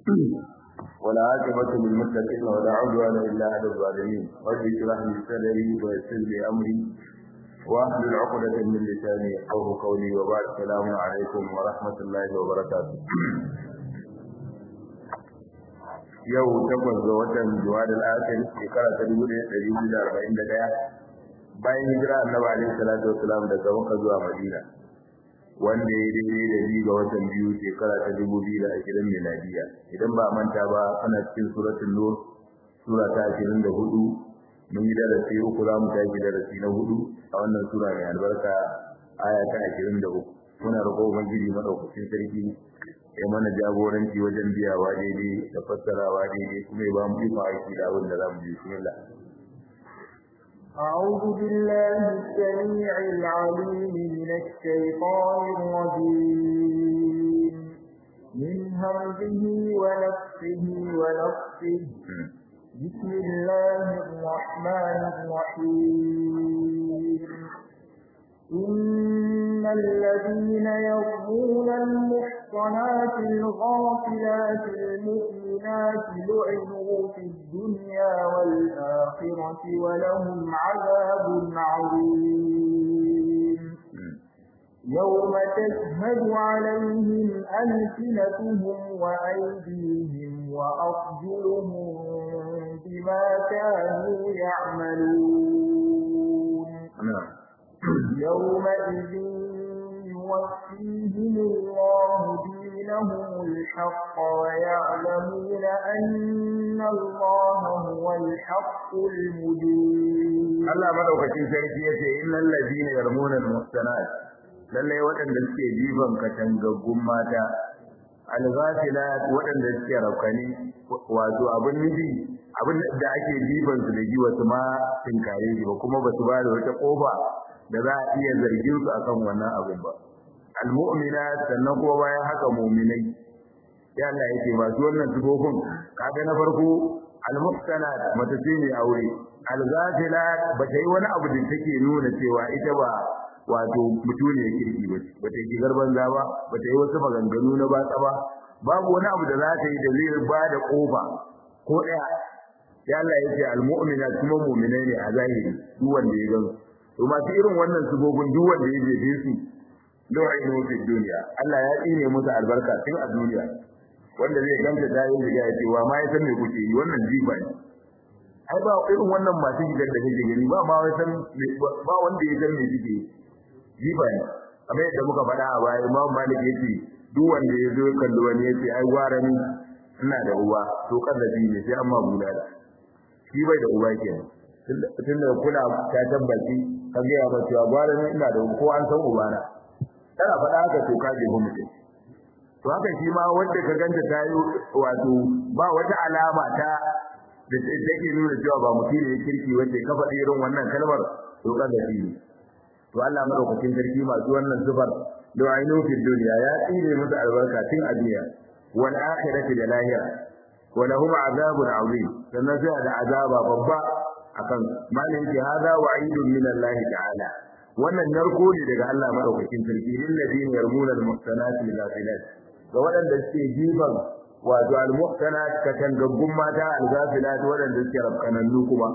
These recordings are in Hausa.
ولا عاقبة للمتقين ولا عدوان إلا على الظالمين رب اشرح لي صدري ويسر لي أمري واحلل عقدة من لساني يفقهوا قولي وبعد السلام عليكم ورحمة الله وبركاته yau takwas ga watan juwadal akhir shekara ta dubu ɗaya ɗari biyu da arba'in da ɗaya bayan hijira annabi alaihi salatu wasalam daga makka zuwa madina wanda ya daidai da biyu ga watan biyu shekara ta dubu biyu da ashirin miladiya idan ba manta ba ana cikin suratul nur sura ta ashirin da hudu mun yi darasi uku za mu tashi darasi na hudu a wannan sura mai albarka aya ta ashirin da uku muna roƙo ubangiji madaukakin sarki ya mana jagoranci wajen biyawa daidai da fassarawa daidai kuma ya ba mu iko aiki da abin da za mu yi bismillah أعوذ بالله السميع العليم من الشيطان الرجيم من همزه ونفسه ونفسه بسم الله الرحمن الرحيم إن الذين يرمون المحصنات الغافلات المؤمنات لعنوا في الدنيا والآخرة ولهم عذاب عظيم يوم تشهد عليهم ألسنتهم وأيديهم وأرجلهم بما كانوا يعملون يومئذ يوفيهم الله دينهم الحق ويعلمون أن الله هو الحق المبين Allah madaukakin sarki yace innal ladina yarmuna almuhsanat lalle waɗanda suke jifan katangaggun mata alghafilat waɗanda suke raukani wato abin nufi abin da ake jifan su da ji wasu ma tinkare shi ba kuma ba su ba da wata kofa da za a iya zargin su akan wannan abin ba almu'minat sannan kuma bayan haka mu'minai ya Allah yake masu wannan sifofin kaga na farko almuhsanat mata ce ne aure alghafilat ba ta yi wani abu da take nuna cewa ita ba wato mutune kirki ba ba ta yi garban za ba ba ta yi wasu maganganu na batsa ba babu wani abu da za ta yi da zai ba da kofa ko daya ya Allah yake almu'minat kuma mu'minai ne a zahiri duk wanda ya gansu to masu irin wannan sibobin duk wanda ya jefe su lu'inu fi dunya Allah ya tsine musu albarka tun a duniya wanda zai ganta ta yi riga ya ce wa ma ya san me kuke yi wannan jifa ne ai ba irin wannan masu gidan da kake gani ba ma san ba wanda ya san me suke jifa ne kamar yadda muka faɗa a baya Imam Malik yace duk wanda ya zo kallo wani yace ai gwara ni ina da uba to kallabi ne sai amma bulala shi bai da uba kenan tun da kula ta tabbaci ka ga ya mace gwara ni ina da ko an san ubana tana faɗa haka to ka je mutum to haka shi ma wanda ka ganta ta yi wato ba wata alama ta da take nuna cewa ba mutum ne kirki wanda ka faɗi irin wannan kalmar to ka ga shi to Allah madaukakin sarki masu wannan sifar da ainu fi dunya ya tsire musu albarka tun a duniya wal akhirati da lahira wa lahum azabun azim sannan sai da azaba babba akan malin ki hada wa'idun min Allah ta'ala wannan narko ne daga Allah madaukakin sarki lil ladina yarmuna al-muhsanat al-ghafilat ga waɗanda suke jifan wato al-muhsanat katangaggun mata al-ghafilat waɗanda suke rafkanannu kuma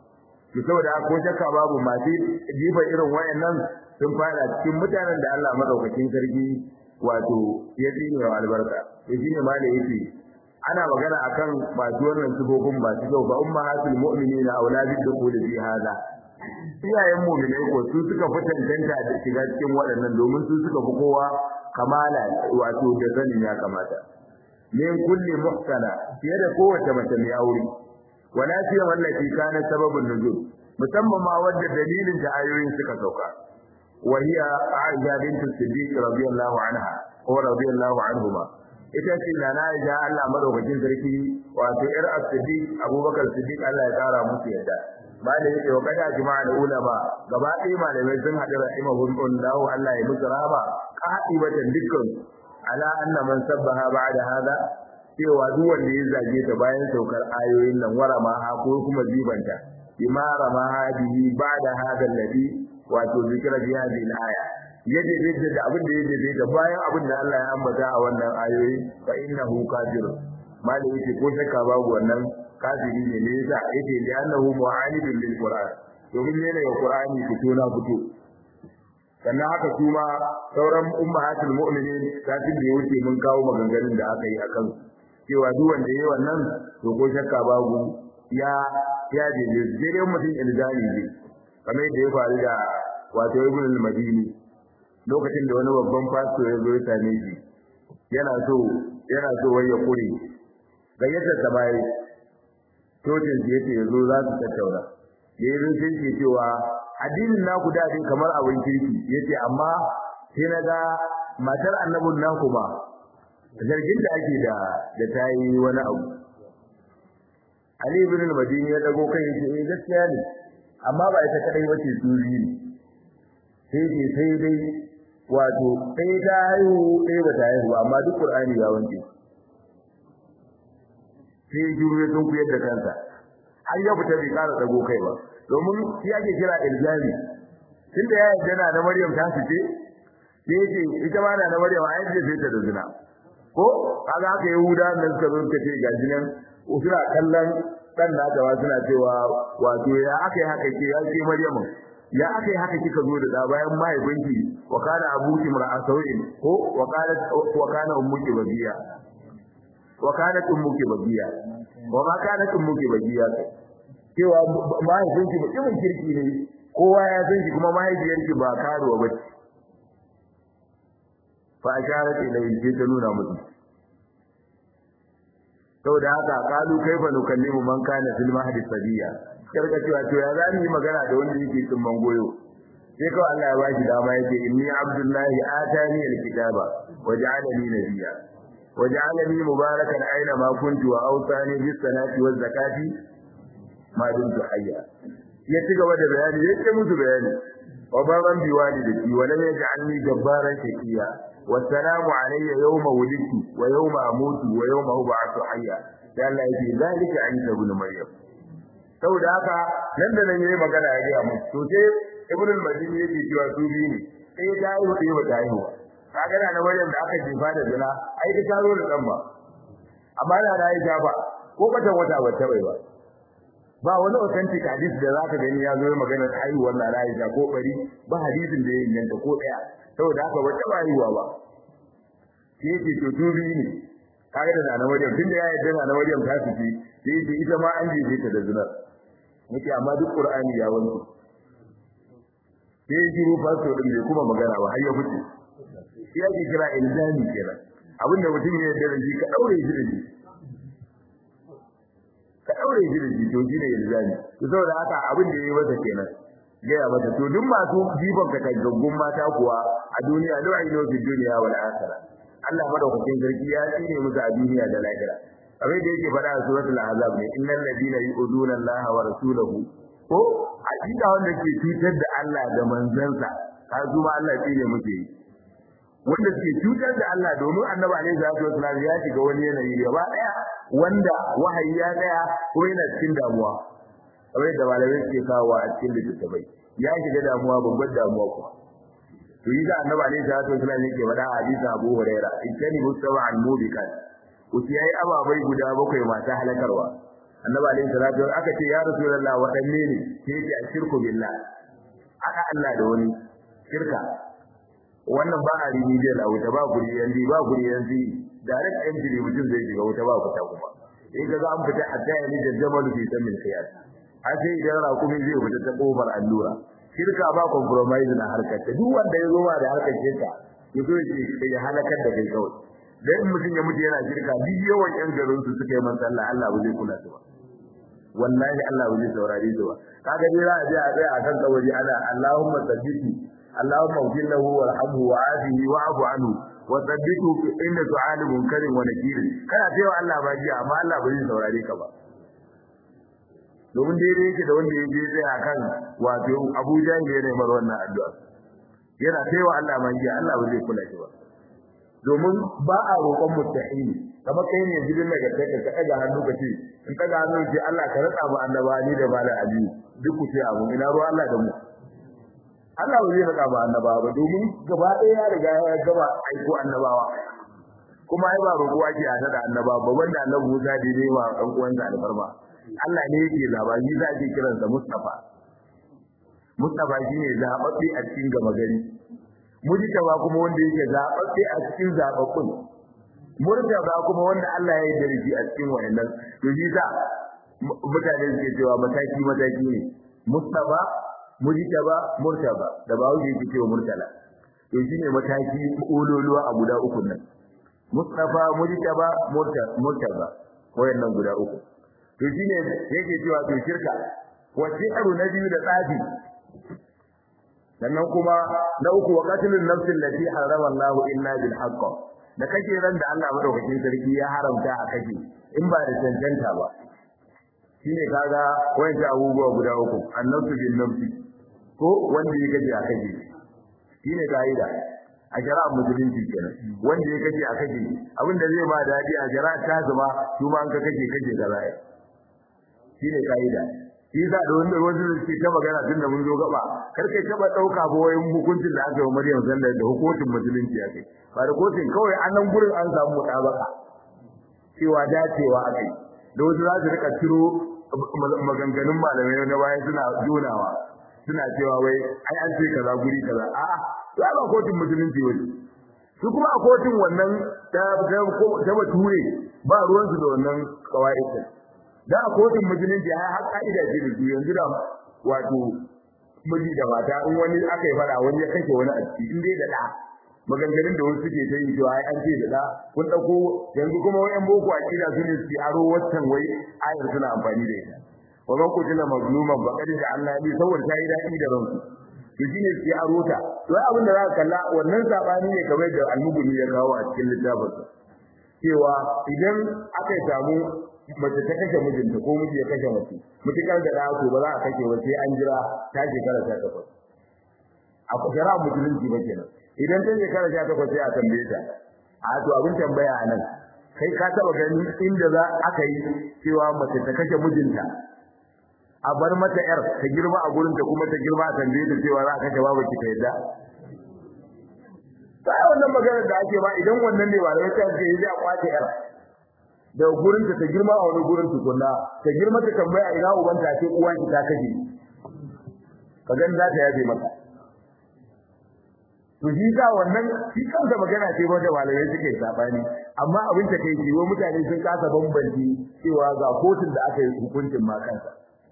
to saboda ko shakka babu masu jifan irin wayannan sun fara cikin mutanen da Allah madaukakin sarki wato ya tsine wa albarka to shine malai yake ana magana akan masu wannan sifofin masu kyau ba ummahatul mu'minina auladi dukhul fi hada iyayen mu'minai ko su suka fi tantanta da shiga cikin waɗannan domin su suka fi kowa kamala wato da sanin ya kamata min kulli muhsana fiye da kowace mace mai aure wala fi wallati kana sababun nuzul musamman ma wadda dalilin da ayoyin suka sauka wa hiya Aisha bint Siddiq radiyallahu anha ko radiyallahu anhuma ita ce na Aisha Allah madaukakin sarki wato yar As-Siddiq Abubakar Siddiq Allah ya kara musu yadda malai yake wa kada jama'a da ulama gaba ɗaya malamai sun haɗu rahimahum lahu Allah ya musu rahama qa'ibatan dukkan ala anna man sabbaha ba'da hada cewa duk wanda ya zage ta bayan saukar ayoyin nan warama ha ko kuma zibanta bima rama hadihi ba'da hada alladhi wato zikra fi hadhihi al-aya yaje da abin da yaje da bayan abin da Allah ya ambata a wannan ayoyi fa innahu kafir malai yace ko shakka babu wannan kafiri ne ne yasa yace li annahu mu'anidun lil qur'an domin ne ga qur'ani fito na fito sannan haka kuma sauran ummahatul mu'minin kafin da wuce mun kawo maganganun da aka yi akan cewa duk wanda yayi wannan to ko shakka babu ya ya je dai mutum ilzami ne kamar yadda ya faru da wato ibn al-madini lokacin da wani babban pastor ya zo ya same shi yana so yana so wai ya kure gayyatar ta bai cocin shi yace yazo za su tattauna yayin sai ce cewa addinin naku da dai kamar abin kirki yace amma sai naga matar annabin naku ma zargin da ake da da tayi wani abu Ali ibn al-Madini ya dago kai yace eh gaskiya ne amma ba ita kadai bace suri ne sai dai sai dai wato sai ta haihu sai ba ta haihu amma duk Qur'ani ya wanke sai jure sun kuyar da kansa har ya fita bai kara dago kai ba domin shi ake kira iljami tunda ya yarda na da Maryam ta fice sai yace ita ma na da Maryam ai da sai ta da zina ko kaga haka Yahuda nan suka zo suka ce gaji nan suna kallon dan da gaba suna cewa wato ya aka yi haka ke ya ce Maryam ya aka yi haka kika zo da da bayan mahaifinki wa kana abuki mar'asawin ko wa kana wa kana ummuki bagiya wa kana ummuki bagiya wa ma kana ummuki bagiya cewa mahaifinki mutumin kirki ne kowa ya san shi kuma mahaifiyarki ba karuwa ba ce fa asharat ilayhi sai ta nuna musu saboda haka kalu kaifa nukallimu man kana fil mahdi sabiya karka cewa to ya za yi magana da wanda yake tsumman goyo sai kawai Allah ya bashi dama yake inni abdullahi atani alkitaba wa ja'alani nabiyya wa ja'alani mubarakan aina ma kuntu wa awsani bis salati waz zakati ma dumtu hayya ya ci gaba da bayani yake musu bayani wa baban biwalidati wa lam yaj'alni jabbaran shaqiya والسلام علي يوم ولدت ويوم اموت ويوم ابعث حيا dan Allah yake zalika Isa ibn Maryam saboda haka nan da nan yayi magana ya ga mu to sai ibn al-Madini yake cewa su bi ne sai ya yi wata yi wata yi kaga na Maryam da aka jifa da zina ai ta taro da dan ba amma da da Aisha ba ko bata wata wata bai ba ba wani authentic hadisi da zaka gani ya zo magana haihuwar na Aisha ko bari ba hadisin da ya inganta ko daya saboda haka wata bayuwa ba shi yake to tubi ne kaga da na Maryam tunda ya yarda na Maryam ta fice sai yake ita ma an jefe ta da zinar yake amma duk Qur'ani ya wanke sai shiru fasto din bai kuma magana ba har ya fice shi yake kira ilzami kenan abinda mutum ya yarda da shi ka daure shi da shi ka daure shi da shi to shine ilzami to saboda haka abin da yayi masa kenan gaya mata to duk masu jifan ka gaggun mata kuwa a duniya da ayi fi duniya wal akhirah Allah madaukakin sarki ya tsine musu a duniya da lahira abin da yake faɗa a suratul ahzab ne innal ladina yu'duna Allah wa rasulahu ko hakika wanda ke cutar da Allah da manzansa ka zuma Allah tsine muke yi wanda suke cutar da Allah domin annabi alaihi salatu wasallam ya shiga wani yanayi gaba daya wanda wahayi ya daya ko yana cikin damuwa kamar yadda malamai suke kawo a cikin littattafai ya shiga damuwa babbar damuwa kuma to yi da annabi alaihi salatu wasallam yake faɗa a hadisi Abu Huraira ikani mustawa al mubikat uti yayi ababai guda bakwai masu halakarwa annabi alaihi salatu wasallam aka ce ya rasulullah wadanne ne sai ce ashirku billah aka Allah da wani shirka wannan ba a rini da wuta ba guri yanzu ba guri yanzu direct entry mutum zai shiga wuta ba fita kuma in ga an fita hatta yani da jamalu fi samin khiyar har sai idan rakumi zai fita ta kofar allura shirka ba compromise na harkar ta duk wanda ya zo ba da harkar shirka ya zo ya ya halakar da kai kawai dan in mutum ya mutu yana shirka duk yawan yan garin su suka yi man sallah Allah ba zai kula su ba wallahi Allah ba zai saurare su ba kaga dai za a je a tsaya akan kawari ana Allahumma sabbiti Allahumma ighfir lahu warhamhu wa'afihi wa'fu anhu wa sabbitu inda su'ali munkarin wa nakirin kana cewa Allah ba ji amma Allah ba zai saurare ka ba domin daidai yake da wanda ya je tsaya akan wato Abuja ne yana mar wannan addu'a yana cewa Allah ma ji Allah ba zai kula shi ba domin ba a roƙon mustahili kamar kai ne gidan daga kai ka daga hannu ka ce in daga hannu ce Allah ka rasa mu annabani da malam Ali duk ku ce abu ina ruwa Allah da mu Allah ba zai rasa mu annabawa ba domin gaba ɗaya ya riga ya gaba aiko annabawa kuma ai ba roƙo ake hada da annaba ba wanda annabi Musa da ne wa dan uwansa alfarma Allah ne yake zaba shi za ake kiransa Mustafa Mustafa shine zababbe a cikin gama gari Mujtaba kuma wanda yake zababbe a cikin zababbun Murtaba kuma wanda Allah ya yi da shi a cikin wayannan to shi sa mutane suke cewa mataki mataki ne Mustafa Mujtaba Murtaba da ba wuce yake cewa Murtala to shine mataki ololuwa a guda uku nan Mustafa Mujtaba Murtaba wayannan guda uku to shine yake cewa to shirka wace aro na biyu da tsafi sannan kuma na uku wa qatlun nafsin lati harama Allah illa bil haqq da kake ran da Allah madaukakin sarki ya haramta a kake in ba da cancanta ba shine kaga wayannan abubuwa guda uku annafsu bin nafsi ko wanda ya gaji a kake shine kaida a shari'a musulunci kenan wanda ya kace a kake abinda zai ba dadi a shari'a ta zama kuma an ka kake kake da rai shine kaida shi da da wanda wasu suke ta magana tun da mun zo gaba kar kai taba dauka ba wayin hukuncin da aka yi Maryam sallallahu da hukuncin musulunci ya kai ba da kotun kawai an nan gurin an samu mutabaka cewa dacewa akai da wasu za su rika ciro maganganun malamai na bayan suna jonawa suna cewa wai ai an ce kaza guri kaza a'a to ai ba kotun musulunci wani su kuma a kotun wannan ta ta bature ba ruwansu da wannan kawai da a kotun musulunci ai har ka'ida ce da su yanzu da wato miji da mata in wani aka yi fara wani ya kashe wani a ciki in dai da da maganganun da wasu suke ta yi to ai an ce da da kun dauko yanzu kuma wayan boko akida su ne su aro waccan wai ayar suna amfani da ita wa man kutila mazluman faqad ja'alna li saboda ta yi dadi da ransu to shine su aro ta to ai abin da za ka kalla wannan sabani ne kamar da almugumi ya kawo a cikin littafinsa cewa idan aka samu mace ta kashe mijinta ko miji ya kashe mace mutukar da da to ba za a kashe ba sai an jira ta shekara ta takwas a shari'a musulunci ba kenan idan ta shekara ta takwas sai a tambaye ta a to abin tambaya a nan kai ka taba gani inda za aka yi cewa mace ta kashe mijinta a bar mata yar ta girma a gurin ta kuma ta girma a tambaye ta cewa za a kashe babu ki ta yadda ta wannan maganar da ake ba idan wannan ne ba da wata ce yi a kwace yar da gurin ta girma a wani gurin tukunna ta girma ta tambaya ina uban ta ce uwan ki ta kaje ka gan za ta yaje maka to shi ga wannan shi kansa magana ce wanda malamai suke sabani amma abin ta kai jiwo mutane sun kasa bambanci cewa ga kotun da aka yi hukuncin ma kansa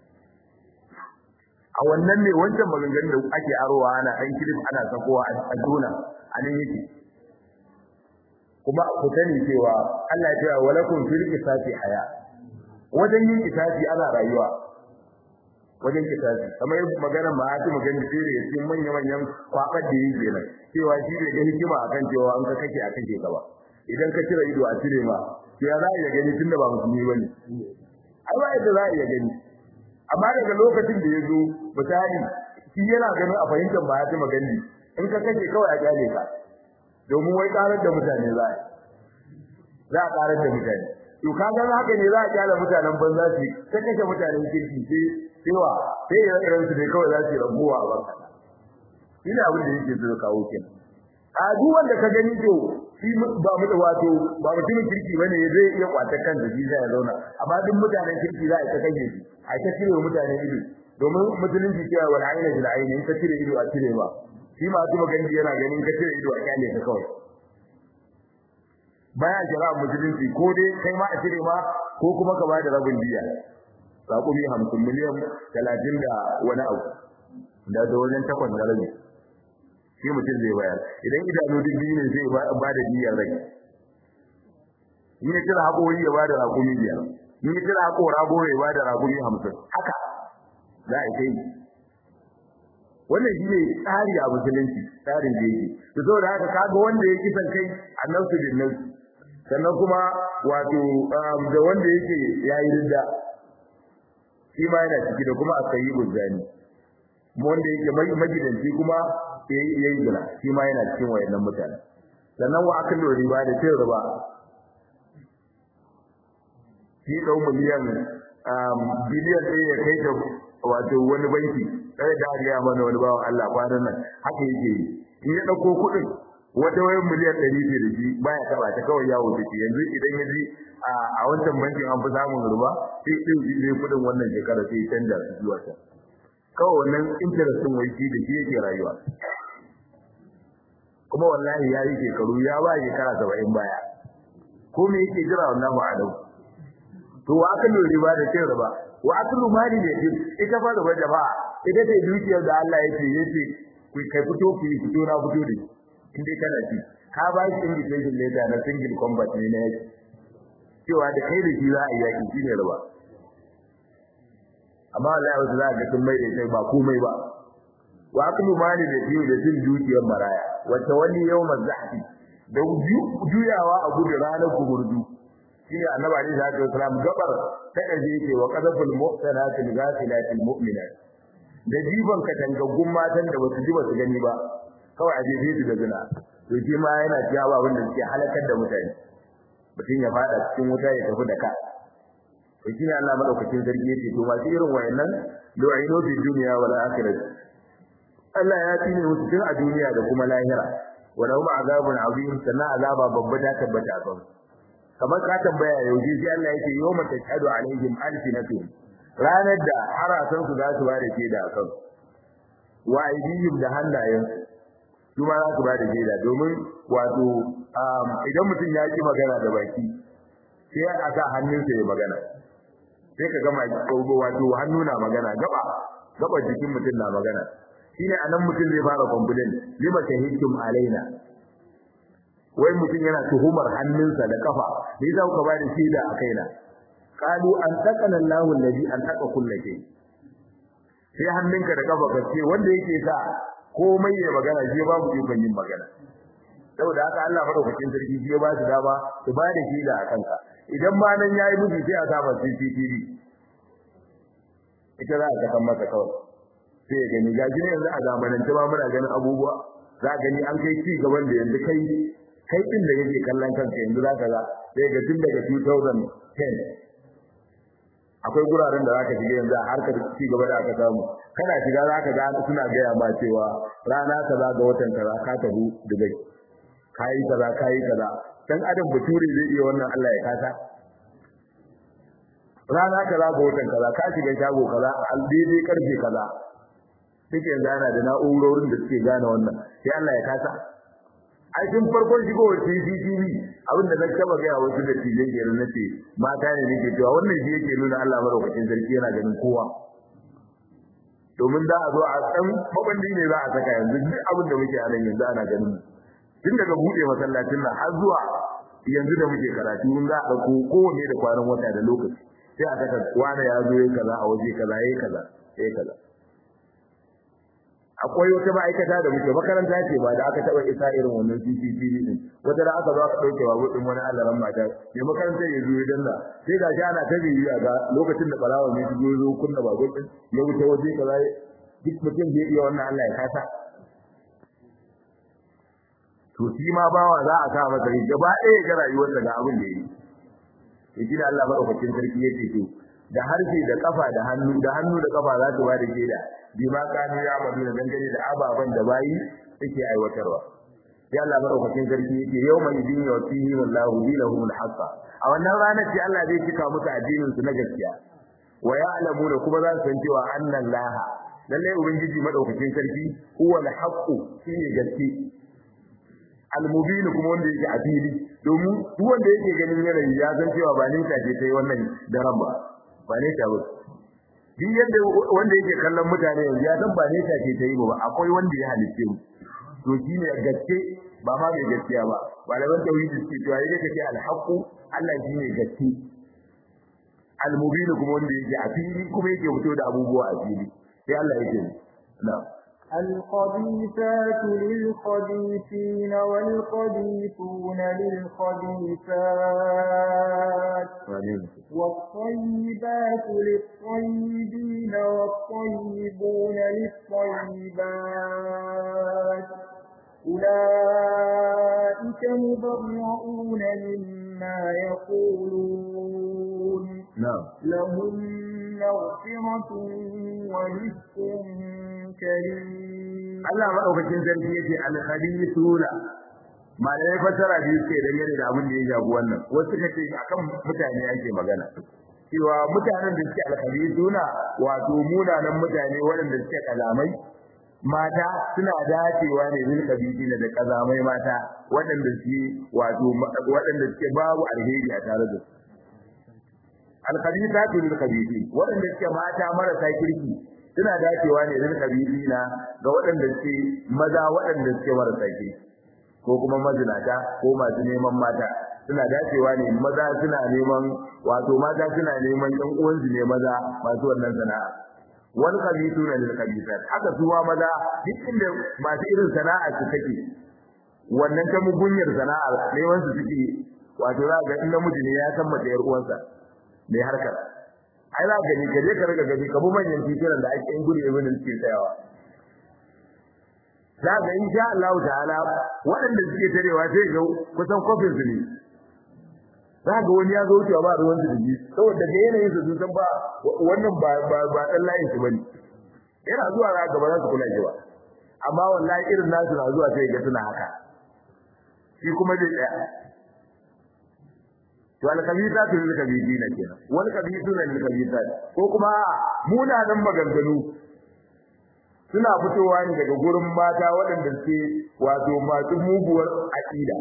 a wannan ne wancan maganganun da ake arowa ana ɗan kilif ana sakowa a dona a nan yake kuma ku sani cewa Allah ya ce walakum fil qisasi haya wajen yin qisasi ana rayuwa wajen qisasi kamar maganar ma hati maganar dire ya cikin manyan manyan kwabar da yake nan cewa shi ne ga hikima akan cewa an ka kake a kake gaba idan ka cire ido a cire ma to ya za a iya gani tunda ba musulmi bane ai ba yadda za a iya gani amma daga lokacin da ya zo misali shi yana ganin a fahimtar ba hati magani in ka kake kawai a kyale ka domin wai karar da mutane za a za a karar da mutane to ka ga haka ne za a kyale mutanen banza su ta kashe mutanen kirki sai cewa sai ya irin su ne kawai za su rabuwa a banka ina abin da yake so kawo kin a duk wanda ka gani to shi ba mu wato ba mutumin kirki bane zai iya kwata kansa shi zai zauna amma duk mutanen kirki za a ta kashe shi a ta cire mutanen ido domin musulunci cewa wal aina bil aini in ka cire ido a cire ba shi ma kuma gandi yana ganin ka cire ido a kyale ka kawai baya jira musulunci ko dai kai ma a cire ma ko kuma ka bada rabin diya sakumi 50 miliyan 30 da wani abu da da wajen takwas da rabi shi mutum zai bayar idan idanu duk biyu ne zai ba da diyar rai in ya kira haƙori ya ba da rakumi biyar in ya kira haƙora goma ya ba da rakumi hamsin haka za a kai wannan shi ne tsari a musulunci tsarin da yake to saboda haka kaga wanda ya kisan kai annabtu bin nafsi sannan kuma wato da wanda yake yayi ridda shi ma yana ciki da kuma asayi guzani wanda yake magidanci kuma yayi yayi gina shi ma yana cikin wayannan mutane sannan wa akalu riba da cin riba shi dau miliyan biliyan ɗaya ya kai ta wato wani banki sai da ga mana wani bawan Allah kwanan nan haka yake yi in ya dauko kuɗin wata wayan miliyan ɗari ce da shi baya taɓa ta kawai yawo take yanzu idan ya ji a wancan bankin an fi samun ruba sai ɗin shi zai kuɗin wannan shekara sai canja su zuwa can kawai wannan interest ɗin wai shi da shi yake rayuwa kuma wallahi ya yi shekaru ya ba shekara saba'in baya ko me yake jira wannan ma'adau to wa aka lura riba da cin riba wa aklu mali da yake ita fa riba jama'a ita ce dukiyar da Allah yake yace ku kai fito ku yi fito na fito da in dai kana ci ka ba shi invitation letter na single combat ne na yake cewa da kai da shi za a yi yaki shine riba amma Allah ya za ga sun mai da ita ba komai ba wa aklu mali da yake da cin dukiyar maraya wata wani yawmaz zahfi da juyawa a gudu ranar gumurdu shine annabi alaihi salatu wasalam gabar ta kaje yake wa qadaful muhsanatil ghafilatil mu'minat da jiban ka tangaggun matan da basu ji basu gani ba kawai a jefe su da zina to shi ma yana ciyawa wanda suke halakar da mutane mutum ya fada cikin wuta ya tafi da ka to shine Allah madaukakin sarki yake to masu irin wayannan lu'inu fi dunya wal akhirah Allah ya tine musu tun a duniya da kuma lahira wa lahum azabun azim sannan azaba babba ta tabbata a kansu kamar ka tambaya yaushe sai Allah yake yawma tashhadu alaihim alsinatuhum ranar da harasan su za su ba da shaida akan wa aidihim da hannayen su ma za su ba da shaida domin wato idan mutum ya ki magana da baki sai a sa hannunsa ya magana sai ka gama wato hannu na magana gaba gaba jikin mutum na magana shine anan mutum zai fara complain lima shahidtum alaina wai mutum yana tuhumar hannunsa da kafa me yasa kuka ba da shaida a kaina qalu an taqana Allahu alladhi an taqa kullu shay sai hannunka da kafa kace wanda yake sa komai ya magana shi babu ikon yin magana saboda haka Allah madaukakin sarki shi ya ba su dama su ba da shaida a kanka idan ma nan yayi miji sai a saba CCTV ita za a kasan masa kawai sai ya gani ga ne yanzu a zamanance ba muna ganin abubuwa za gani an kai ci gaban da yanzu kai kai din da yake kallon kanka yanzu zaka ga sai ga tun daga 2010 akwai guraren da zaka shiga yanzu a harkar ci gaba da aka samu kana shiga zaka ga suna gaya ma cewa rana kaza ga watan kaza ka tabu Dubai kai kaza kai kaza dan adam bature zai iya wannan Allah ya kasa rana kaza ga watan kaza ka shiga shago kaza al daidai karfe kaza duk yanzu ana da na'urorin da suke gane wannan sai Allah ya kasa ai tun farkon shigowar CCTV abin da na taba ga wasu da tijin kenan nace mata ne nake cewa wannan shi yake nuna Allah madaukakin sarki yana ganin kowa domin da a zo a san mabandi ne za a saka yanzu duk abin da muke a nan yanzu ana ganin tun daga bude masallacin nan har zuwa yanzu da muke karatu mun za a dauko kowanne da kwanan wata da lokaci sai a saka wani ya zo yayi kaza a waje kaza yayi kaza yayi kaza akwai wata ma'aikata da muke makaranta ce ba da aka taba isa irin wannan CCTV din wata da aka zo aka dauke wa gudun wani allaran mata ne makaranta ya zo idan da sai ga shi ana ta bibiya ga lokacin da barawa ne shi zo kunna ba gudun ya wuce waje kaza duk mutum zai iya wannan Allah ya kasa to shi ma bawa za a sa masa gaba ɗaya ga rayuwarsa ga abin da yi to shi da Allah madaukakin sarki yake to da harshe da kafa da hannu da hannu da kafa za su ba da shaida bi ma kanu ya amadu da dangane da ababan da bayi suke aiwatarwa ya Allah madaukakin sarki yake yawma idin yawtihi wallahu dinahum al-haqqa a wannan ranar ce Allah zai cika musu addinin su na gaskiya wa ya'lamuna kuma za su san cewa annan laha lalle ubangiji madaukakin sarki huwa al-haqqu shine gaske al-mubin kuma wanda yake a fili domin duk wanda yake ganin yanayi ya san cewa ba ninka ce ta yi wannan daren ba ba ne ta ba duk yadda wanda yake kallon mutane yanzu ya san ba ne ta ce ta yi ba akwai wanda ya halitte mu to shine gaske ba ma mai gaskiya ba malaman tauhidi suke cewa yadda kake alhaqu Allah shine gaske almubin kuma wanda yake a fili kuma yake fito da abubuwa a fili sai Allah yake na'am الخبيثات للخبيثين والخبيثون للخبيثات والطيبات للطيبين والطيبون للطيبات أولئك مبرؤون مما يقولون نعم لهم مغفرة ورزق كريم Allah madaukakin sarki yace al-khabithuna malamai fasara biyu suke dangane da abin da ya shafi wannan wasu suka ce akan mutane ake magana cewa mutanen da suke alkhairi suna wato munanan mutane waɗanda suke kalamai mata suna dacewa ne bil kabidina da kazamai mata waɗanda suke wato waɗanda suke babu alheri a tare da su alkhabithatu lil khabithin waɗanda suke mata marasa kirki suna dacewa ne lil khabithina ga waɗanda suke maza waɗanda suke marasa kirki ko kuma mazinata ko masu neman mata suna dacewa ne maza suna neman wato mata suna neman ɗan uwansu ne maza masu wannan sana'a wal khabithuna lil khabithat haka suwa maza duk inda masu irin sana'a su take wannan ta mugunyar sana'a neman su suke wato za ga in namiji ne ya san mace yar uwansa mai harkar ai za ka ni ka je ka riga gani ka bu manyan titunan da ake yin gudu ibn suke tsayawa za ga insha Allah ta'ala waɗanda suke tarewa sai ga kusan kofin su ne za ga wani ya zo wucewa ba ruwan su da ji saboda ga yanayin su sun san ba wannan ba ba ba dan layin su bane yana zuwa za ga ba za su kula shi ba amma wallahi irin nasu na zuwa sai ga suna haka shi kuma zai tsaya to al-khabithatu lil khabithina kenan wal khabithuna lil khabithat ko kuma munanan maganganu suna fitowa ne daga gurin mata waɗanda suke wato masu muguwar aqida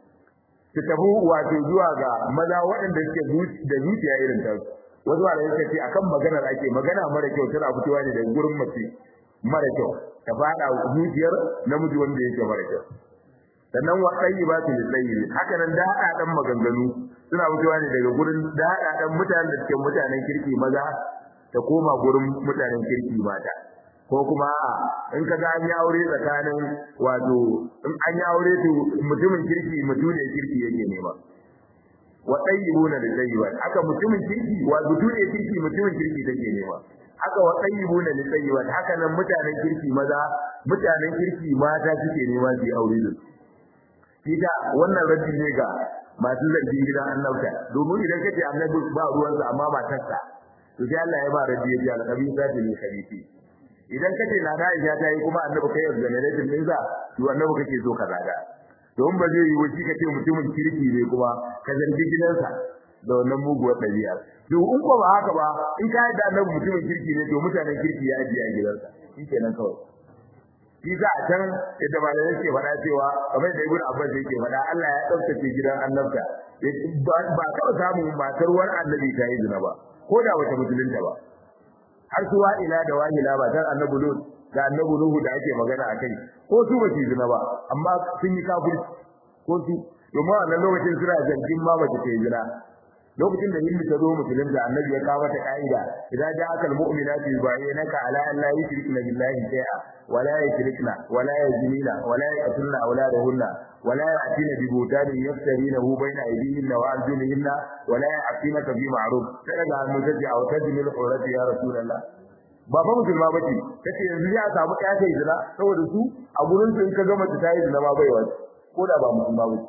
su tafi wato zuwa ga maza waɗanda suke da zuciya irin ta wasu wanda suka ce akan maganar ake magana mara kyau tana fitowa ne daga gurin mace mara kyau ta fada zuciyar namiji wanda yake mara kyau sannan wa tayyibatu lit-tayyib haka nan da dan maganganu suna fitowa ne daga gurin da dan mutanen da suke mutanen kirki maza ta koma gurin mutanen kirki mata ko kuma in ka ga an yi aure tsakanin wato in an yi aure to mutumin kirki mutumin kirki yake nema wa tayyibuna lit-tayyibat haka mutumin kirki wa mutumin kirki mutumin kirki take nema haka wa tayyibuna lit-tayyibat haka nan mutanen kirki maza mutanen kirki mata suke nema su yi aure da su Kita wannan raddi ne ga masu zargin gidan annabta domin idan kace annabi ba ruwansa amma matarsa to sai Allah ya ba raddi ya ji alƙabi za ta ne khabiti idan kace na da Aisha ta yi kuma annabi kai exoneration din za to annabi kake so ka zaga don ba zai yi wuci kace mutumin kirki ne kuma ka zargi gidansa da wannan muguwar ɗabi'a to in ko ba haka ba in ka yadda annabi mutumin kirki ne to mutanen kirki ya ajiye a gidansa shikenan kawai shi za a can yadda malamai suke faɗa cewa kamar da ibn abbas yake faɗa Allah ya ɗaukace gidan annabta ba taɓa samun matar wani annabi ta yi zina ba ko da wata musulunta ba har su wa'ila da wahila ba tan annabi lut da annabi nuhu da ake magana a kai ko su ba su yi zina ba amma sun yi kafirci ko su domin a nan lokacin suna zargin ma mace ta yi zina lokacin da hindu ta zo musulunta annabi ya kawo ta ka'ida idan ja aka almu'minatu yubayyinaka ala an la yushrikna billahi shay'a wa la yushrikna wa la yazmina wa la yaqtulna awladahunna wa la ya'tina bi butanin yaftarinahu bayna aydihinna wa arjulihinna wa la ya'tinaka bi ma'ruf sai daga hannu tace aw tajmil urati ya rasulullah ba fa musulma bace kace yanzu ya samu ƴa ta zina saboda su a gurin su in ka ga mace ta yi zina ma bai wace ko da ba musulma bace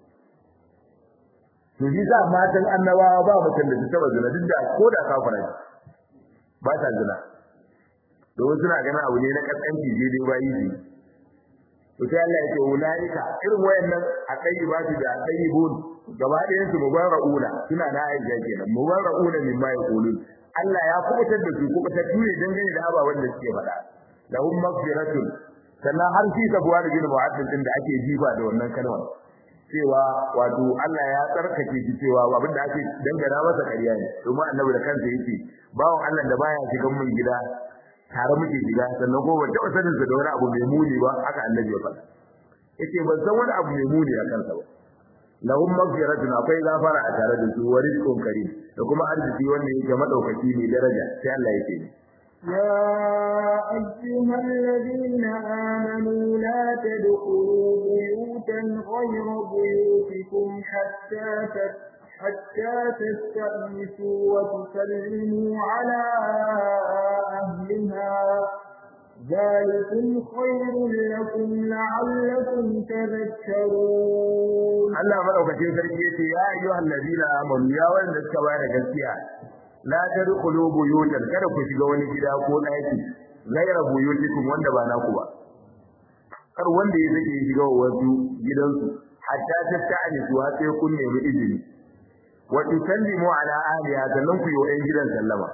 to shi sa matan annabawa ba mutum da su taba zina duk da ko da kafara ba ta zina domin suna ganin abu ne na kaskanci je dai bayi ne to sai Allah ya ce ulaika irin wayannan akai ba su da tayyibun gaba ɗayan su mubarrauna suna da aisha kenan mubarrauna mimma yaqulun Allah ya kubutar da su kubutar ne dangane da ababen da suke faɗa lahum maghfiratun sannan har shi sabuwa da gina mu'addin din da ake jiba da wannan kalmar cewa wato Allah ya tsarkake shi cewa abin da ake dangana masa ƙarya ne domin annabi da kansa yake bawon Allah da baya shigan mun gida tare muke shiga sannan ko ban taɓa sanin sa da wani abu mai muni ba haka annabi ya faɗa yace ban san wani abu mai muni a kansa ba lahum maghfiratun akwai gafara a tare da su wa rizqun karim da kuma arziki wanda yake madaukaki ne daraja sai Allah yake يا أيها الذين آمنوا لا تدخلوا بيوتا غير بيوتكم حتى حتى تستأنسوا وتسلموا على أهلها ذلكم خير لكم لعلكم تذكرون Allah madaukakin sarki yace ya ayyuhal ladina amanu ya wanda suka bayar gaskiya la tadkhulu buyutan kada ku shiga wani gida ko daki gaira buyutikum wanda ba naku ba kar wanda ya zake shiga wasu gidansu hatta tatta'ani su har sai kun nemi izini wa tusallimu ala ahliha sannan ku yi wa ɗan gidan sallama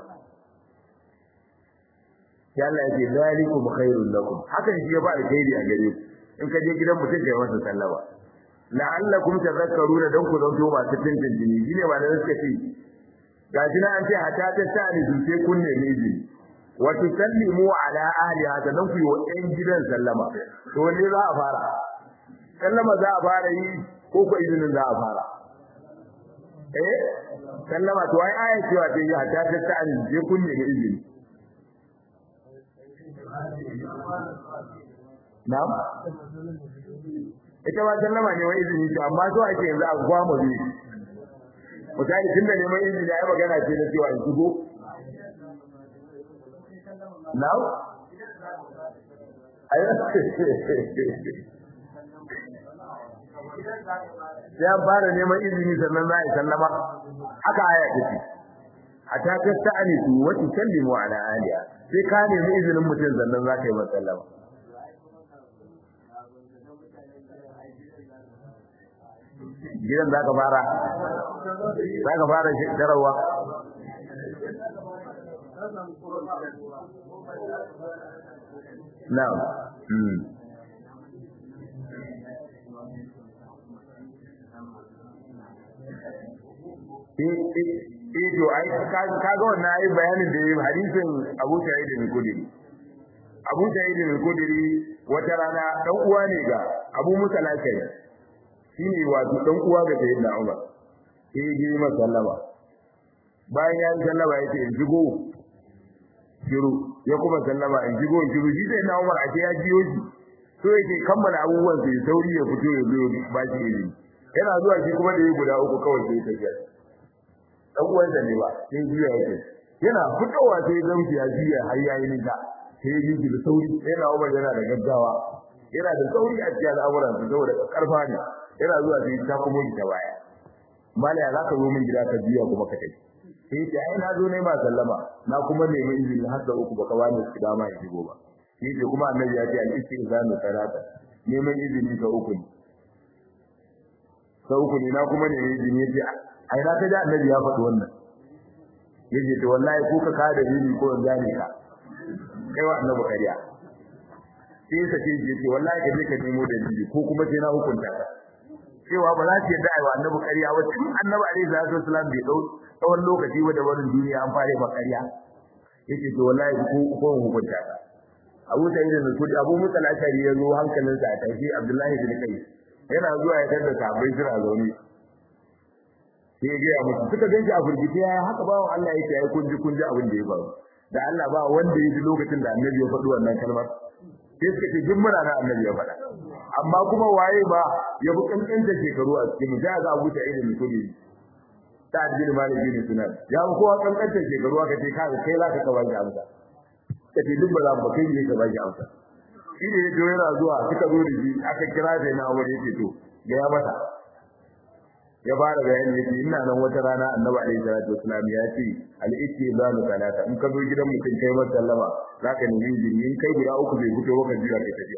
ya Allah yake zalikum khairul lakum hakan shi ya ba alkhairi a gare ku in ka je gidan mutum kai masa sallama la'allakum tadhakkaruna dan ku zanto masu tintintini shine ba da suka ce gashi na an ce hatta tatta'ani su sai kun nemi izini wa tusallimu ala ahliha sannan ku yi wa ɗan gidan sallama to ne za a fara sallama za a fara yi ko ko izinin za a fara eh sallama to ai aya cewa ce ya ta ta ta je kun ne izini na'am ita ma sallama ne wai izini ce amma to ake yanzu a gwamo ne mutane tunda neman izini ai magana ce na cewa in shigo na'am sai an fara neman izini sannan za a yi sallama haka aya take hatta tasta'ani su wa tusallimu ala aliya sai ka nemi izinin mutum sannan za ka yi masa sallama gidan za ka fara za ka fara shekarawa na'am eh to ai kaga wannan ai bayanin da yayi hadisin Abu Sa'id al-Khudri Abu Sa'id al-Khudri wata rana dan uwa ne ga Abu Musa al-Ashari shine wato dan uwa ga Sayyidina Umar sai ya yi masa sallama bayan ya sallama yace in jigo shiru ya kuma sallama in jigo shiru shi sai na Umar ake ya jiyo shi so yake kammala abubuwan sai sauri ya fito ya zo ba shi ilimi yana zuwa shi kuma da yi guda uku kawai sai tafiya dan uwan da ne ba sai juya yake yana fitowa sai zamki ya juya har yayi nita sai ya yi da sauri yana Umar yana da gaggawa yana da sauri a cikin al'amuran su saboda karfa ne yana zuwa sai ta kuma ta baya malaya za ka zo min gida ka juya kuma ka tafi sai ya ce ai na zo ne ma sallama na kuma nemi izini har da uku baka bani su dama in shigo ba shi ce kuma annabi ya ce al-istizanu salata neman izini ka uku ne ka uku ne na kuma nemi izini ya ce ai na ta da annabi ya faɗi wannan yace to wallahi ko ka ka da dini ko in gane ka kai wa annabi kariya sai sa ce yace wallahi ka je ka nemo dalili ko kuma sai na hukunta ka cewa ba za su yadda ai wa annabi kariya ba tun annabi alaihi salatu wasallam bai dau tsawon lokaci ba da barin duniya an fare ba kariya yace to wallahi ko ko hukunta ka Abu Sa'id al-Khudri Abu Musa al-Ashari ya zo hankalinsa a tashi Abdullahi bin Qais yana zuwa ya tada sahabbai suna zaune sai ya gaya musu suka ganshi a firgite ya haka bawan Allah yake yayi kunji kunji abin da ya faru da Allah ba wanda ya ji lokacin da Annabi ya faɗi wannan kalmar sai suka ce jin mura na Annabi ya faɗa amma kuma waye ba ya bi kankanta shekaru a cikin mu ga Abu Sa'id al-Khudri Sa'ad bin Malik bin Sinan ya bi kowa kankanta shekaru aka ce kai kai za ka ka baki amsa kace duk ba za mu kai ne ka baki amsa shi ne ya yana zuwa suka zo da shi aka kira da na Umar yake to ga ya mata ya fara bayani yace ina nan wata rana annabi alaihi salatu wasallam ya ce al-ittizanu salata in ka zo gidan mutum kai masa sallama zaka nemi izini in kai guda uku bai fito baka jira kai tafiya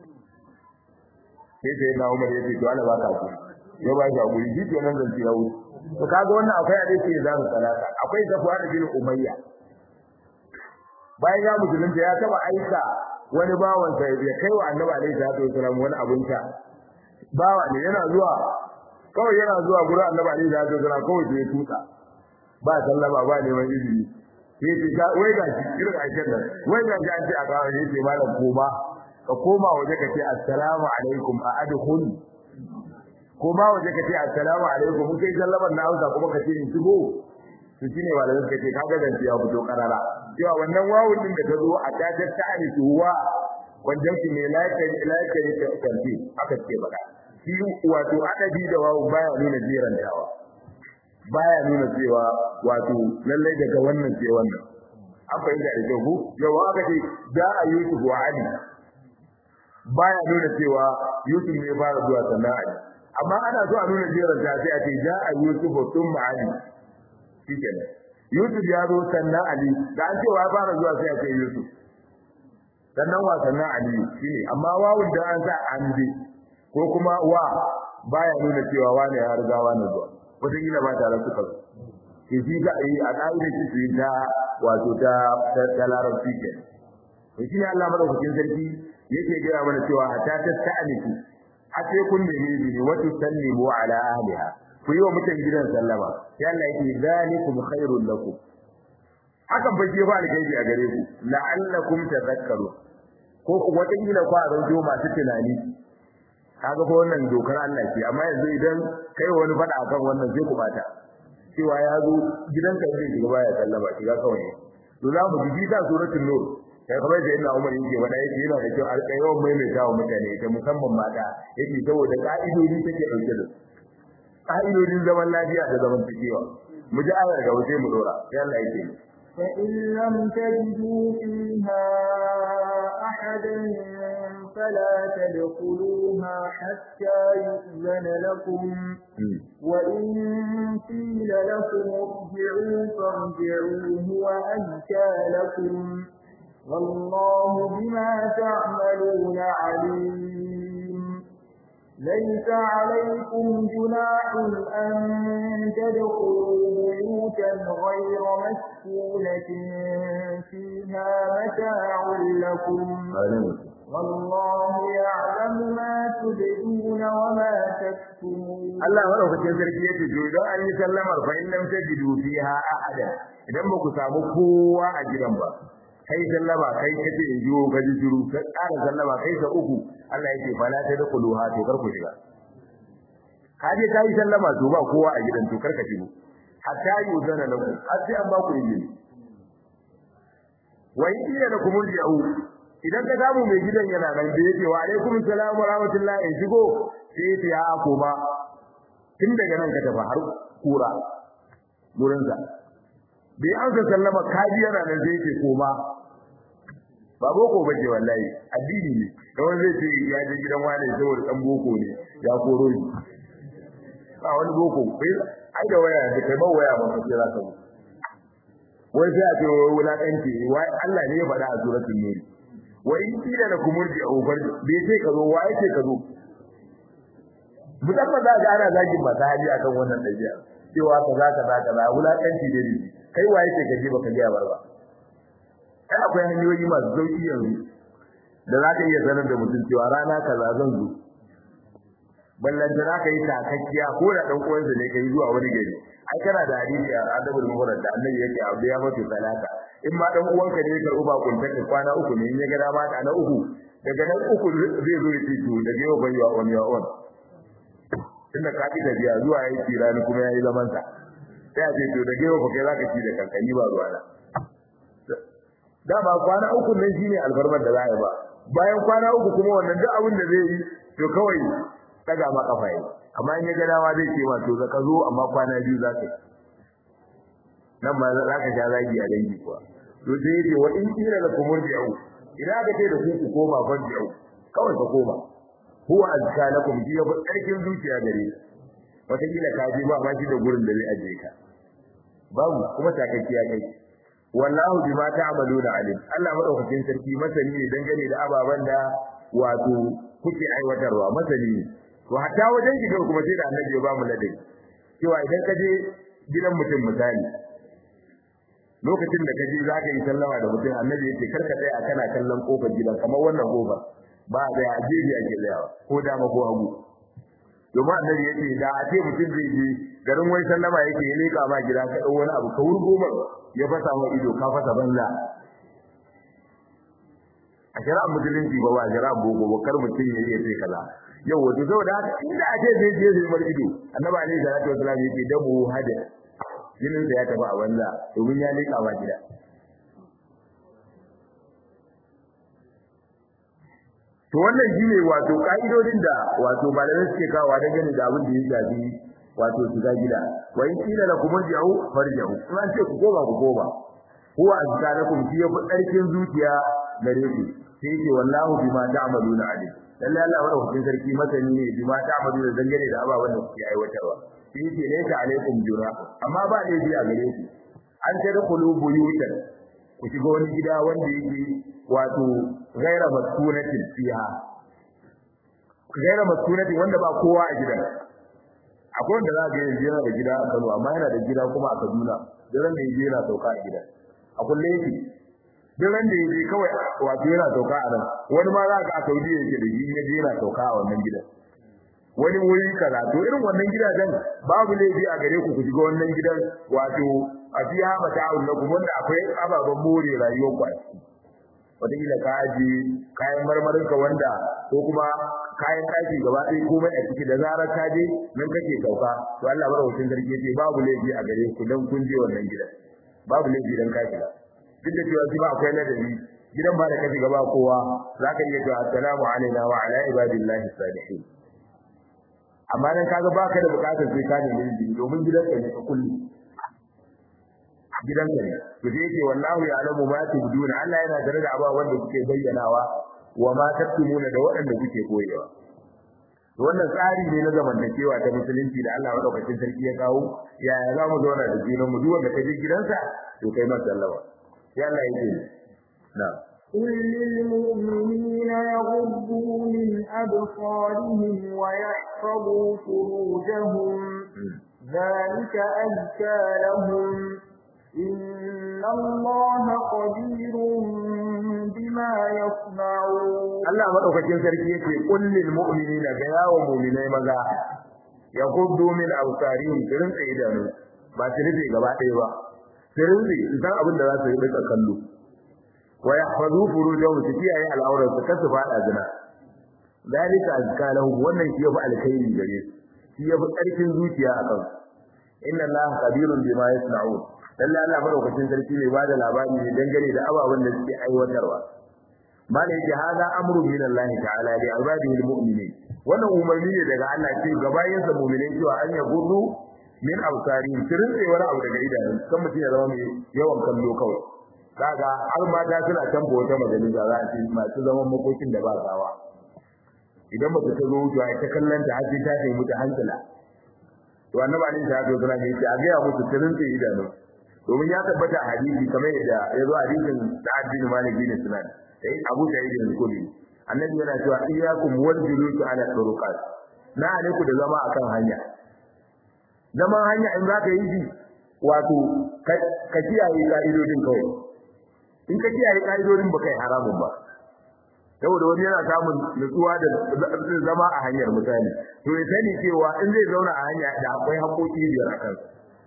sai sai na Umar yace to Allah baka ku ya ba shi hakuri shi kenan zan ci yawo to kaga wannan akwai hadisi ya zanu salata akwai Safwan bin Umayya bayan ya musulunta ya taba aika wani bawan sa ya kai wa annabi alaihi salatu wasallam wani abun sha bawa ne yana zuwa kawai yana zuwa gurin annabi alaihi salatu wasallam kawai sai ya tuka ba sallama ba neman izini sai ce ga wai ga shi irin aikin nan wai ga shi an ce a kawo ne sai malam koma ka koma waje ka ce assalamu alaikum a adkhul koma waje ka ce assalamu alaikum mun kai sallaman na hausa kuma ka ce in shigo to shine malamin ka ce kaga dan ya fito karara cewa wannan wawun din da ta zo a ta ta ani tuwa wajen shi ne lafiya lafiya ta kanti aka ce baka shi wato adabi da wawu baya nuna jiran dawa baya nuna cewa wato lallai daga wannan sai wannan an fahimta da kyau yawa aka ce da a Yusuf wa Ali baya nuna cewa Yusuf ne fara zuwa sannan Ali amma ana so a nuna jiran ta sai a ce da a Yusuf thumma Ali shikenan Yusuf ya zo sannan Ali da an cewa ya fara zuwa sai a ce Yusuf sannan wa sannan Ali shine amma wawun da an sa an bi ko kuma wa baya nuna cewa wani ya riga wani zuwa wata kila ba tare suka zo ke shi ga yi a ka'idar shi ta wato ta ta larabci ke to shi Allah madaukakin sarki yake gaya mana cewa hatta ta ta'aniku a sai kun nemi izini wa tusallimu ala ahliha ku yi wa mutan gidan sallama sai Allah yake zalikum khairul lakum hakan ba ke ba alkhairi a gare ku la'allakum tadhakkaru ko wata kila ku a zanto masu tunani kaga ko wannan dokar Allah ce amma yanzu idan kai wani fada akan wannan sai ku bata cewa ya zo gidanka zai shiga baya sallama shiga kawai to za mu ji ta suratul nur sai kamar da ina Umar yake wada yake yana da kyau alƙayawan maimaita wa mutane ita musamman mata yake saboda ka'idodi take dauke da ka'idodin zaman lafiya da zaman takewa mu ji ayar gaba sai mu dora sai Allah yake فإن لم تجدوا فيها أحدا فلا تدخلوها حتى يؤذن لكم وإن قيل لكم ارجعوا فارجعوا هو أزكى لكم والله بما تعملون عليم ليس عليكم جناح أن تدخلوا بيوتا غير مسكونة فيها متاع لكم والله يعلم ما تبدون وما تكتمون Allah madaukakin sarki yace to idan an yi sallamar fa in lam tajidu fiha ahada idan ba ku samu kowa a gidan ba kai sallama kai kace in jiwo ka ji shiru ka ƙara sallama kai ka uku Allah yake fa la tadkhuluha to kar ku shiga ka je kai sallama to ba kowa a gidan to kar ka shigo hatta yuzana lakum har sai an ba ku izini wa in ila lakum yau idan ka samu mai gidan yana nan da yake wa alaikum assalam wa rahmatullahi in shigo sai ta ya koma tun daga nan ka tafi har kura gurin sa bai an ka sallama kaji yana nan sai yake koma ba boko bace wallahi addini ne da wani zai ce ya je gidan wani saboda dan boko ne ya koro shi ba wani boko bai ai da waya da kai ba waya ba sai za ka wai sai a ce wulakanci wai Allah ne ya faɗa a suratul nur wai kila da kumurji a ubar bai ce ka zo wai ce ka zo musamman za ga ana zagin masu hali akan wannan ɗabi'a cewa kaza kaza kaza wulakanci ne ne kai waye ce ka je baka ga barba kai akwai hanyoyi masu sauki yanzu da za ka iya sanar da mutum cewa rana kaza zan zo ballan da ka yi takakkiya ko da dan uwansa ne kai zuwa wani gari ai kana da hadisi a adabul muharrar da annabi yake abu ya mutu salata in ma dan uwanka ne ya karɓi bakon ta kwana uku ne in ya ga dama ta na uku daga nan uku zai zo ya fito daga yau bai wa on your own tunda ka ji tafiya zuwa yayi tirani kuma yayi zaman sa sai a ce to daga yau fa kai zaka ci da kankani ba ruwa na dama kwana uku nan shine alfarmar da za a yi ba bayan kwana uku kuma wannan duk abin da zai yi to kawai daga ma kafa yi amma in ya ga dama zai ce ma to zaka zo amma kwana biyu za ka yi nan ma za ka sha zagi a dangi kuwa to sai yace wa in kira la kumur bi'u idan aka ce da ku ku koma ban bi'u kawai ka koma huwa azka lakum ji ya karkin zuciya gare wata kila ka ji ba ma shi da gurin da zai aje ka babu kuma takakkiya kai wallahu bima ta'maluna alim Allah madaukakin sarki masani ne dangane da ababan da wato kuke aiwatarwa masani ne to hatta wajen gidan kuma sai da annabi ya ba mu ladabi cewa idan ka je gidan mutum misali lokacin da kaje za ka yi sallama da mutum annabi yake karka tsaya a kana kallon kofar gidan kamar wannan kofa ba da ya jeji ake tsayawa ko dama ko hagu domin annabi yake da a ce mutum zai je garin wai sallama yake ya leka ma gida ka dau wani abu ka wurgo mar ya fasa ma ido ka fasa banza a shari'ar musulunci ba ba shari'ar boko ba kar mutum ya yi sai kaza yau wato saboda haka inda a ce zai je zai mar ido annabi alaihi salatu wasallam yake damu hada jinin da ya tafi a banza domin ya leka ba gida to wannan shine wato ka'idodin da wato malamai suke kawo da gani da abin da ya shafi wato shiga gida wa in kila lakum irji'u farji'u in an ce ku koma ku koma huwa azkarakum fi yafi tsarkin zuciya gare ku sai ce wallahu bima ta'maluna alim lalle Allah wa rahmatin sarki masani ne bima ta'maluna dangane da ababen da kuke aiwatarwa sai ce laysa alaikum jura amma ba ne bi a gare ku an tadkhulu buyutan ku shiga wani gida wanda yake wato gaira maskunatin fiha gaira maskunatin wanda ba kowa a gidan akwai wanda za ga yanzu yana da gida a Kano amma yana da gida kuma a Kaduna daren da yaje yana sauka a gida a kulle yake daren da yaje kawai wato yana sauka a nan wani ma za ka a Saudi yake da shi yaje yana sauka a wannan gidan wani wuri kaza to irin wannan gidajen babu laifi a gare ku ku shiga wannan gidan wato a fiya mata'un lakum wanda akwai ababen more rayuwar ku a ciki wataƙila ka aji kayan marmarinka wanda ko kuma kayan ɗaki gaba ɗaya komai a ciki da zarar ka je nan kake sauka to Allah madaukakin sarki ce babu laifi a gare ku dan kun je wannan gidan babu laifi dan ka shiga duk da cewa shi ba akwai ladabi gidan ba da ka shiga ba kowa zaka iya cewa assalamu alaina wa ala ibadillahi salihin amma dan kaga baka da bukatar sai ka nemi izini domin gidan ka ne ka kulle gidan ka ne to sai yake wallahu ya'lamu ma tubduna Allah yana tare da abawan da kuke bayyanawa wa ma taktumuna da waɗanda kuke koyewa to wannan tsari ne na zamantakewa ta musulunci da Allah madaukakin sarki ya kawo yaya za mu zauna da junan mu duk wanda ka je gidansa to kai masa sallama sai Allah yake na'am قل للمؤمنين يغضوا من أبصارهم ويحفظوا فروجهم ذلك أزكى لهم إن الله خبير بما يصنعون Allah madaukakin sarki yake kullil mu'minina ga yawo mu'minai maza ya guddu min awsarihim kirin tsaye idanu ba su rufe gaba ɗaya ba su rufe idan abin da za su yi rika kallo wa yahfazu furujahum su kiyaye al'aurar su kasu fada zina dalika azka lahum wannan shi yafi alkhairi gare su shi yafi karfin zuciya a kansu inna allaha khabirun bima yasna'un lalle Allah madaukakin sarki ne ba da labari ne dangane da ababen da suke aiwatarwa bala yake hada amru min Allah ta'ala li ibadihi almu'minin wannan umarni ne daga Allah ce ga bayin sa mu'minai cewa an ya gudu min absari tirin sai wani abu daga idanun kan mutum ya zama mai yawan kallo kawai kaga har mata suna tambo wata majalisa za a ce masu zaman makokin da ba gawa idan ba ta zo wucewa ta kallon ta har sai ta nemi ta hankala to annabi alaihi salatu wasallam yace a ga musu tirin sai idanun domin ya tabbata a hadisi kamar yadda ya zo a hadisin Sa'ad bin Malik bin Sinan sai Abu Sa'id al-Khudri annabi yana cewa iyyakum wal julusu ala turuqat na ne ku da zama akan hanya zaman hanya in zaka yi shi wato ka kiyaye ka'idodin kawai in ka kiyaye ka'idodin ba kai haramun ba saboda wani yana samun nutsuwa da zama a hanyar misali to ya sani cewa in zai zauna a hanya da akwai haƙoƙi biyar a kansa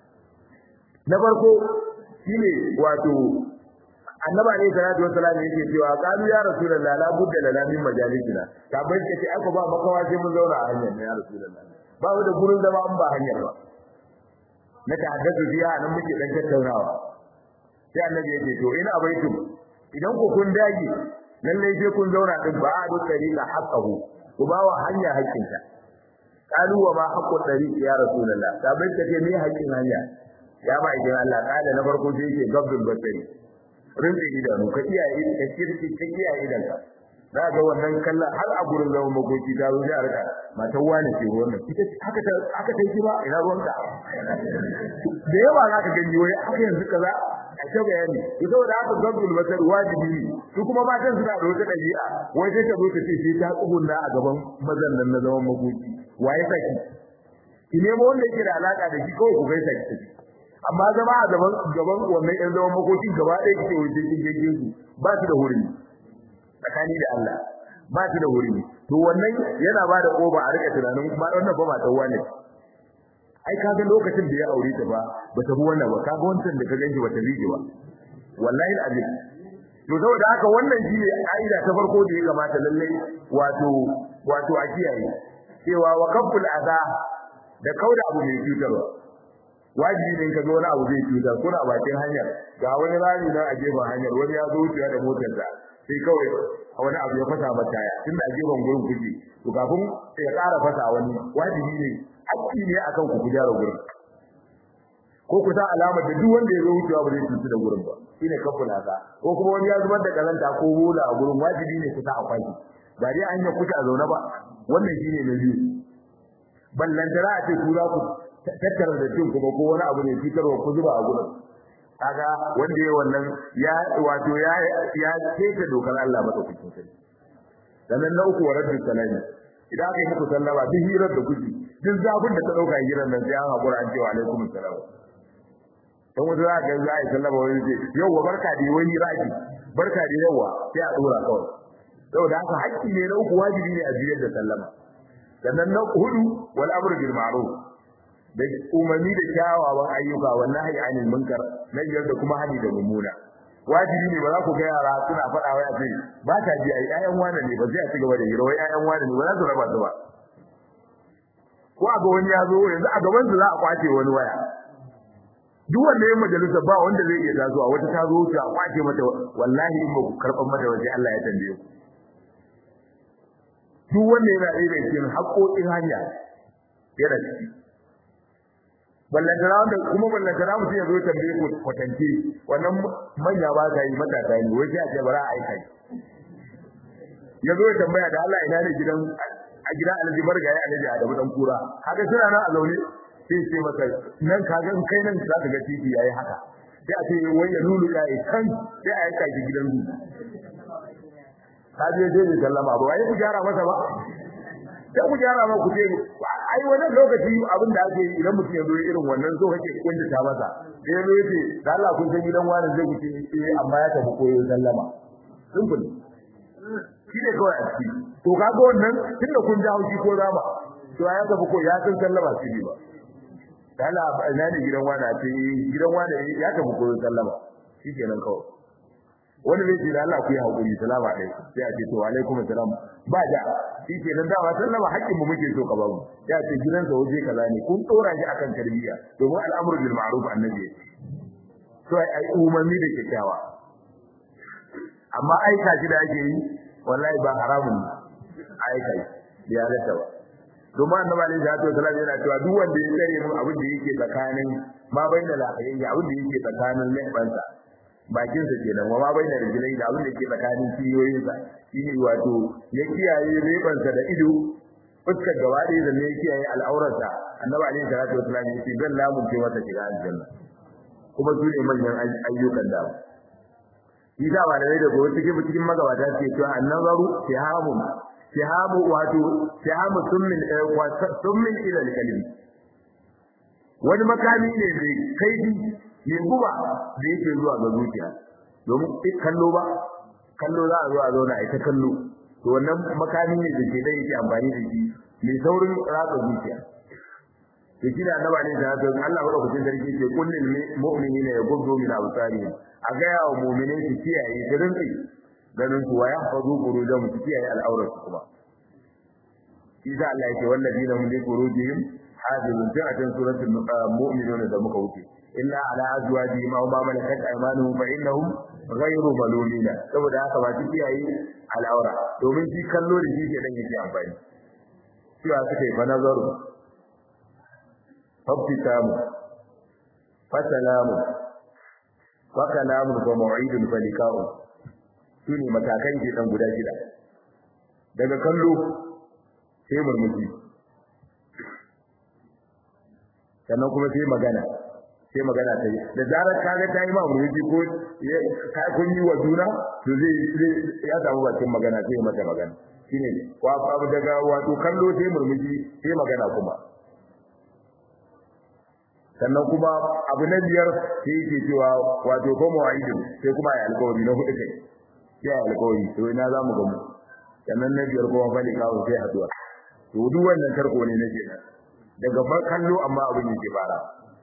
na farko shine wato annaba ne salatu wassalam yake cewa qalu ya rasulullah la budda lana min majalisina tabai ce ce aka ba makawa sai mun zauna a hanyar ya rasulullah ba mu da gurin zama an ba hanyar ba na tahaddathu biya nan muke dan tattaunawa sai annabi yake to ina abaitum idan ku kun dage lalle sai kun zauna din ba a duk tariqa haqqahu ku ba wa hanya haƙƙinta qalu wa ma haqqu tariq ya rasulullah tabai ce me haƙƙin hanya ya ba idan Allah kada na farko sai yake gabdul basari rinse idanu ka iyaye ka kirki ka iyaye idan ka za ga wannan kallon har a gurin zaman makoki ta zo sai a rika matan wani ce wannan ita haka ta haka ta yi ba ina ruwanka da yawa za ka gani wai haka yanzu kaza a ta bayani to saboda haka gabdul basar wajibi ne su kuma matan suna da wata ɗabi'a wai sai ta zo ta ce sai ta tsugunna a gaban mazan nan na zaman makoki waye saki ki nemo wanda yake da alaka da shi kawai ku gaisa ki tafi amma zama a gaban gaban wannan ɗan zaman makoki gaba ɗaya kike waje kin gege su ba su da hurumi tsakani da Allah ba su da hurumi to wannan yana ba da koba a rika tunanin kuma wannan ba ma dan wane ai kaga lokacin da ya aure ta ba ba ta bi wannan ba kaga wancan da ka ganki ba ta bige ba wallahi alazim to saboda haka wannan shine aida ta farko da ya kamata lalle wato wato a kiyaye cewa wa kaful adha da kauda abu mai cutarwa wajibi ne ka ga wani abu zai cutar kuna a bakin hanyar ga wani rami na a gefen hanyar wani ya zo wucewa da motarsa sai kawai wani abu ya fasa mata taya tunda a gefen gurin kuke to kafin ya ƙara fasa wani wajibi ne hakki ne akan ku gyara gurin ko ku sa alamar da duk wanda ya zo wucewa ba zai cutu da gurin ba shine kafula ka ko kuma wani ya zubar da kazanta ko bola a gurin wajibi ne ku sa a kwaki ba dai an yi kuta a zaune ba wannan shine na biyu ballantara a ce ku za ku tattara da cin kuma ko wani abu ne fitarwa ku zuba a gurin kaga wanda yayi wannan ya wato ya ya keke dokar Allah madaukakin sarki sannan na uku waraddu salami idan aka yi muku sallama duk hirar da kuke duk zafin da ta dauka gidan nan sai an hakura an ce wa alaikum assalam dan wata za ka za a yi sallama wani ce yauwa barka da wani raki barka da yauwa sai a dora kawai saboda haka haƙƙi ne na uku wajibi ne a jiyar da sallama sannan na hudu wal amru bil ma'ruf da umarni da kyawawan ayyuka wannan hayy anil munkar na biyar da kuma hani da mummuna wajibi ne ba za ku ga yara suna faɗa wai a ce ba ta ji ai ƴaƴan wane ne ba zai a ci gaba da hira wai ƴaƴan wane ne ba za su raba su ba ko a ga wani ya zo yanzu a gaban su za a kwace wani waya duk wanda ya majalisa ba wanda zai iya tasowa wata ta zo ta kwace mata wallahi in ba ku karɓar mata waje Allah ya tambaye ku duk wanda yana ɗaya da cikin haƙoƙin hanya yana ciki ballantana wanda kuma ballantana mutum ya zo tambaye ku kwatance wannan manya ba ta yi matasa ne wai sai a ce bara a aika ya zo ya tambaya da Allah ina ne gidan a gidan Alhaji Bargaye Alhaji Adamu dan kura haka suna nan a zaune sai ce masa nan kaga in kai nan za ka ga titi yayi haka sai a ce wai ya lulu yayi kan sai a aika shi gidan zu ka je je ne sallama ba wai ku gyara masa ba sai ku gyara ma ku ce ai wannan lokaci abin da ake yi idan mutum ya zo irin wannan so kake kunta ta masa sai ya zo yace da Allah kun san gidan wani zai ku ce eh amma ya tafi koyo sallama simple shi ne kawai a ciki to kaga wannan tunda kun ji haushi ko zama to ya tafi ko ya san sallama shi ba da Allah ina ne gidan wani a ce gidan wani ya tafi koyo sallama shi kenan kawai wani zai ce da Allah ku yi hakuri salama dai sai a ce to alaikum assalam ba da shi ke nan dama sallama haƙƙin mu muke so ka babu ya ce gidan sa waje kaza ne kun tsora shi akan tarbiyya domin al'amru bil ma'ruf annabi to ai umarni da kyakkyawa amma aika shi da ake yi wallahi ba haramun ne aika shi ya halatta ba domin annabi alaihi salatu wasallam yana cewa duk wanda ya tsare mu abin da yake tsakanin ma bayyana lafiyayya abin da yake tsakanin lebansa bakin sa kenan wa ma baina rijlai da abin da ke tsakanin ciyoyin sa shine wato ya kiyaye leban sa da ido fuskar gaba ɗaya da ne kiyaye al'aurar sa annabi alaihi salatu wasallam ya ce zan lamunce masa shiga aljanna kuma su ne manyan ayyukan da shi da ba da da gobe cikin cikin magabata ce cewa annabaru sihamun sihamu wato sihamu summin summin ila al-kalim wani makami ne mai kaifi mai guba da yake zuwa ga zuciya domin kallo ba kallo za a zo a zauna a ita kallo to wannan makami ne da ke da yake amfani da shi mai saurin ratsa zuciya to shi da annabi ne da Allah madaukakin sarki ce kullil mu'minina yaghuddu min absarihim a ga yawo mu'minin su kiyaye su rinki ganin su waya fazu furujahum su kiyaye al'aurar su kuma shi da Allah yake walladina hum li furujihim hafizun a cikin suratul mu'minun da muka wuce illa ala azwajihim aw ma malakat aymanuhum fa innahum ghayru malumina saboda haka ba su kiyaye al'aura domin shi kallo da shi ke dan yake amfani cewa suka yi fa nazaru fabtikamu fasalamu wa kalamun wa maw'idun fa liqa'u shine matakan ke dan guda shida daga kallo sai murmushi sannan kuma sai magana sai magana ta yi da zarar kaga ta yi ma murmushi ko ka kun yi wa juna to zai ya samu bakin magana sai ya mata magana shine wa abu daga wato kallo sai murmushi sai magana kuma sannan kuma abu na biyar sai yake cewa wato ko mu'aidin sai kuma ya alƙawari na hudu kai sai alƙawari to ina za mu gamu sannan na biyar kuma fali kawo sai haduwa to duk wannan tarko ne na kenan daga kallo amma abin yake fara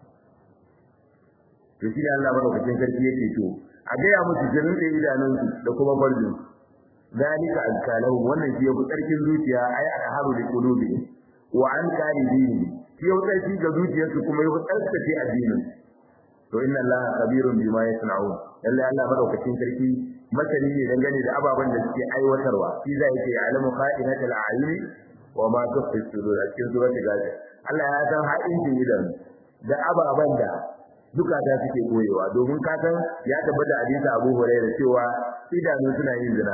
to shi ne Allah madaukakin sarki yake to a gaya musu jirin da idanun da kuma farjin zalika azkalahu wannan shi yafi tsarkin zuciya ai aka haru da qulubi wa an kari dini shi yafi tsarki ga zuciyarsu kuma yafi tsarkace addinin to inna Allah khabirun bima yasna'un lalle Allah madaukakin sarki masani ne dangane da ababen da suke aiwatarwa shi zai ce alamu qa'inatul a'yuni wa ma tukhfi sudur a cikin suratul ghafir Allah ya san ha'incin idan da ababen da zukata suke koyewa domin ka san ya tabbata hadisi Abu Hurairah cewa idanu suna yin zina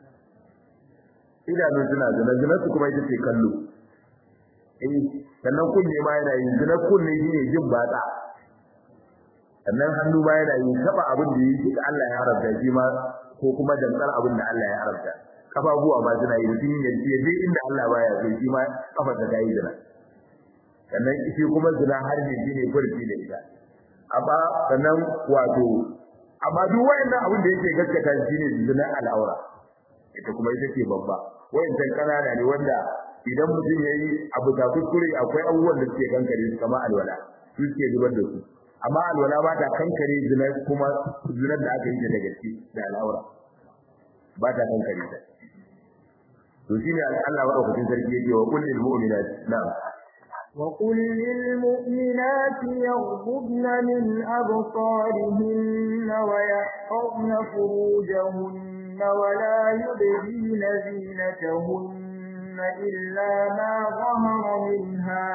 idanu suna zina zina su kuma ita ce kallo eh sannan kunne ma yana yin zina kunne shine jin batsa sannan hannu ma yana yin taba abin da yake da Allah ya haramta shi ma ko kuma dantsar abin da Allah ya haramta kafafuwa ma suna yi mutum ya ce je inda Allah baya so shi ma kafar ta yi zina sannan shi kuma zina har ne shine furci da ita amma sannan wato amma duk wayannan abin da yake gaskata shine zina al'aura ita kuma ita ce babba wayannan kanana ne wanda idan mutum yayi abu ta kuskure akwai abubuwan da suke kankare su kamar alwala su suke zubar da su amma alwala ba ta kankare zina kuma zinar da aka yi ta da gaske da al'aura ba ta kankare ta to shine Allah madaukakin sarki yake wa kullil mu'minat na'am وقل للمؤمنات يغضبن من أبصارهن ويحفظن فروجهن ولا يبدين زينتهن إلا ما ظهر منها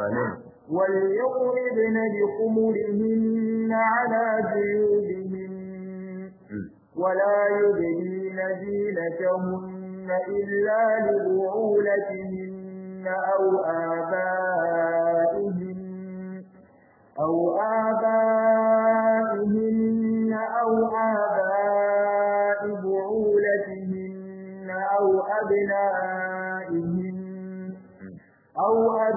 وليضربن بخمرهن على جيوبهن ولا يبدين زينتهن إلا لبعولتهن أو آبائهن أو آبائهن أو آباء بعولتهن أو أبنائهن أو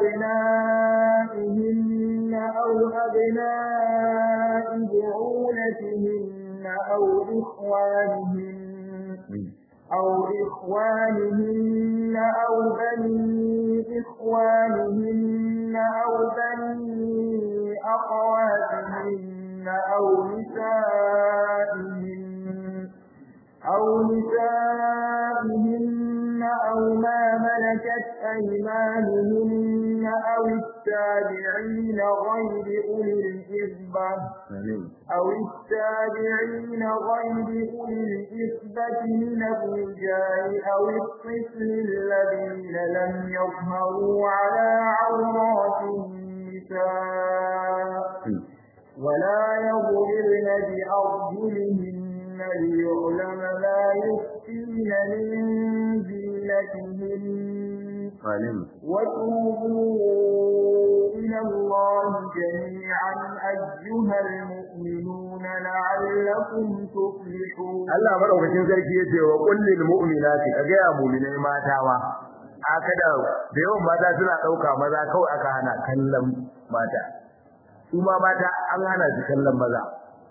أبنائهن أو أبناء بعولتهن أو إخوانهن أو إخوانهن أو بني إخوانهن أو بني أخواتهن أو نسائهن أو نسائهن أو ما ملكت أيمانهن أو التابعين غير أولي الإربة أو التابعين غير أولي الإثبة من الرجال أو الطفل الذين لم يظهروا على عورات النساء ولا يضربن بأرجلهن ليعلم ما يخفين من زينتهن وتوبوا إلى الله جميعا أيها المؤمنون لعلكم تفلحون Allah madaukakin sarki yace wa kullil mu'minati kaga ya mu'minai mata ma aka da da yawan mata suna dauka maza kawai aka hana kallon mata su ma mata an hana su kallon maza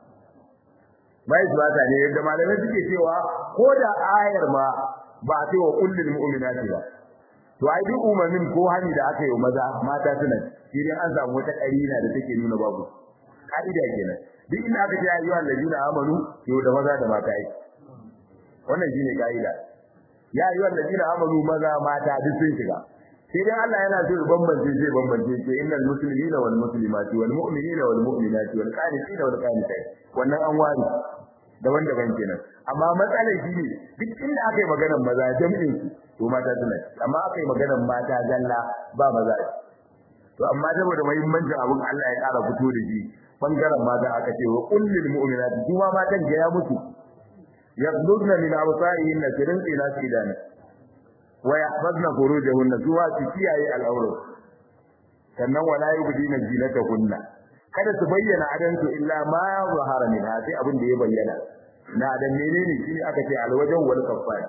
bai su bata ne yadda malamai suke cewa ko da ayar ma ba a ce wa kullil mu'minati ba to ai duk umarnin ko hani da aka yi wa maza mata suna shi ne an samu wata karina da take nuna babu ka'ida kenan duk inda aka ce ayyuhal ladina amanu to da maza da mata ai wannan shine ka'ida ya ayyuhal ladina amanu maza mata duk sun shiga sai dai Allah yana so ya bambance zai bambance ce innal muslimina wal muslimati wal mu'minina wal mu'minati wal qanitina wal qanitat wannan an wari daban-daban kenan amma matsalar shi ne duk inda aka yi maganar maza jami'in to mata suna amma aka yi maganar mata zalla ba maza to amma saboda muhimmancin abin Allah ya ƙara fito da shi bangaren mata aka ce wa kullil mu'minati kuma matan ga ya mutu yaqdudna min absarihinna sirin ila sidana wa yahfazna furujahunna zuwa su kiyaye al'aurat sannan wala yubdina zinatahunna kada su bayyana adansu illa ma zahara min sai abin da ya bayyana na dan menene shine aka ce alwajan wal kaffar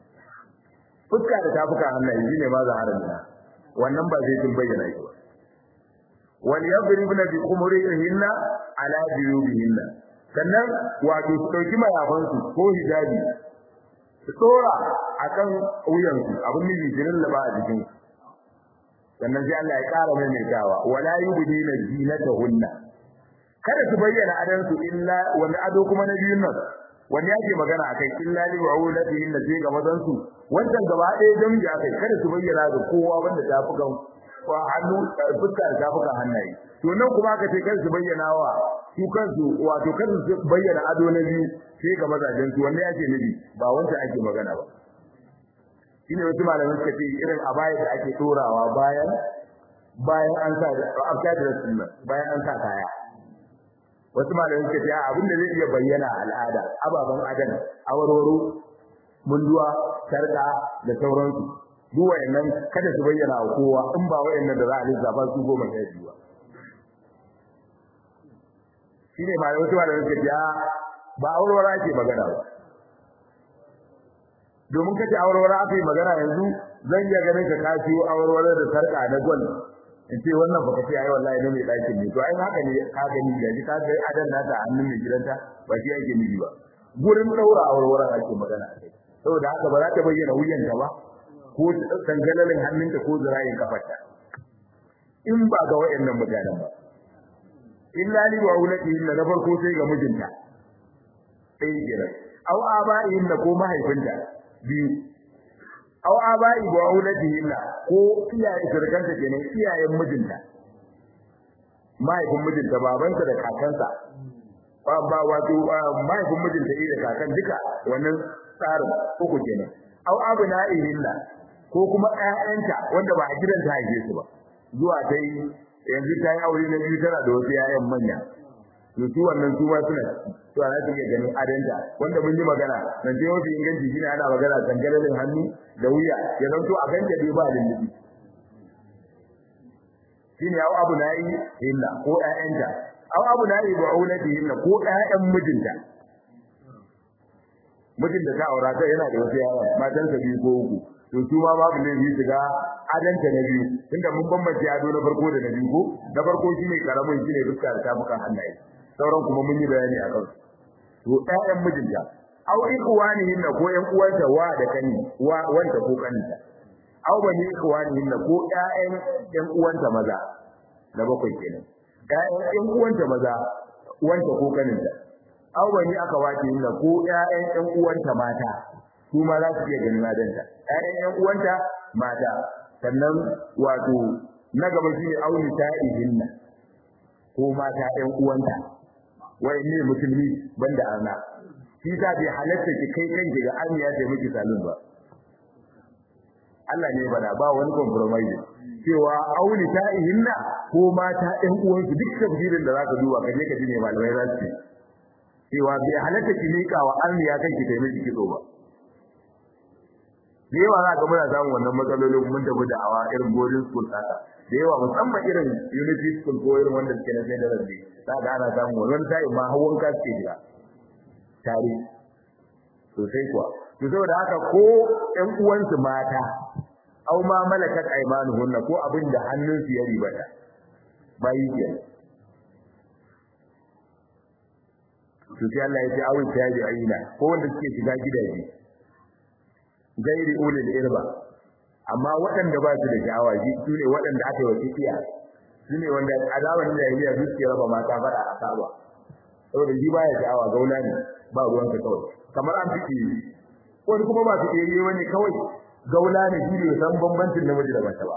fuska da tafuka hannaye shine ma zahara min wannan ba zai tun bayyana shi ba wal yadribna bi khumurihinna ala juyubihinna sannan wato su dauki mayafansu ko hijabi su tsora akan wuyansu abin da jirin laba a jikin sannan sai Allah ya ƙara maimaitawa wala yubdina zinatahunna kada su bayyana adansu illa wani ado kuma na biyun nan wani yake magana akai illa li wa'ulatihinna sai ga mazan su wannan gaba ɗaya jami'i akai kada su bayyana ga kowa wanda tafukan ko hannu fuska da tafukan hannaye to nan kuma aka ce kada su bayyana wa su kansu wato kada su bayyana ado na biyu sai ga mazajen su wanda yake nabi ba wanda ake magana ba shine wasu malaman suka ce irin abaya da ake torawa bayan bayan an sa after da sunna bayan an sa kaya wasu malaman suka ce abin da zai iya bayyana al'ada ababan adan awarwaro munduwa sarka da sauransu duk wayannan kada su bayyana wa kowa in ba wayannan da za a lissafa su goma sha biyu ba shine malaman wasu malaman suka ce ba awarwara ke magana ba domin kace awarwara aka yi magana yanzu zan iya ganin ka kasiyo awarwara da sarka na gwal in ce wannan baka ce ai wallahi na mai ɗakin ne to ai haka ne ka gani ga ji ka ga adan nata a hannun mai gidanta ba shi ake nufi ba gurin daura aurewar ake magana a kai saboda haka ba za ta bayyana wuyanta ba ko dangalalin hannunta ko zirayin kafarta in ba ga wayannan mutanen ba illa li wa ulatihin na farko sai ga mijinta sai kira aw aba'ihin ko mahaifinta biyu aw aba'i wa ulatihin ko iyaye surkanta kenan iyayen mijinta mahaifin mijinta babansa da kakansa ba ba wato mahaifin mijinta da kakan duka wannan tsarin uku kenan aw abna'ihin ko kuma ƴaƴanta wanda ba a gidan ta haife su ba zuwa ta yi yanzu ta yi aure na biyu tana da wasu ƴaƴan manya to su wannan su ma suna to ana take ganin adanta wanda mun yi magana nan dai wasu inganci shine ana magana tangalalin hannu da wuya ya zanto a ganta dai ba lullubi shine au abu na'i illa ko ƴaƴanta au abu na'i ba aulati illa ko ƴaƴan mijinta mijin da ta aura ta yana da wasu ƴaƴa matansa biyu ko uku to su ma babu ne su ga adanta na biyu tunda mun bambance ado na farko da na biyu ko na farko shine karamin shine fuska da tafukan hannaye sauran kuma mun yi bayani a kan to ƴaƴan mijinta aw ikwanihin ko ƴan uwanta wa da kani wa wanda ko kaninta aw bani ikwanihin ko ƴaƴan ƴan uwanta maza na bakwai kenan ƴaƴan ƴan uwanta maza wanda ko kaninta aw bani aka wace ko ƴaƴan ƴan uwanta mata su ma za su iya ganin adanta ƴaƴan ƴan uwanta mata sannan wato na gaba shine auni ta'ihinna ko mata ƴan uwanta wai ne musulmi banda arna shi ta bai halatta ki kai kanki ga amiya da miki salun ba Allah ne bada ba wani compromise cewa auni ta'ihinna ko mata ƴan uwansu duk tafsirin da zaka duba kaje ka ji ne malamai za su cewa bai halatta ki mika wa amiya kanki kai miki kitso ba da yawa za ka muna samun wannan matsalolin mun tafi da awa irin boarding school haka da yawa musamman irin unity school ko irin wanda suke na sai da rabbi za ka ana samun wannan sai ma hawan ka suke jira tare sosai kuwa to saboda haka ko ƴan uwansu mata aw ma malakat aymanuhunna ko abin da hannunsu ya ribata bayi ke to sai Allah ya ce awin tabi'ina ko wanda suke shiga gidaje gairi ulil irba amma waɗanda ba su da sha'awa su ne waɗanda aka yi wa kifiya su ne wanda a zamanin jahiliya su suke raba mata fada a saba saboda shi baya sha'awa gaula ne ba ruwanka kawai kamar an fice wani kuma ba su ɗere wani kawai gaula ne shi ne san bambancin namiji da mace ba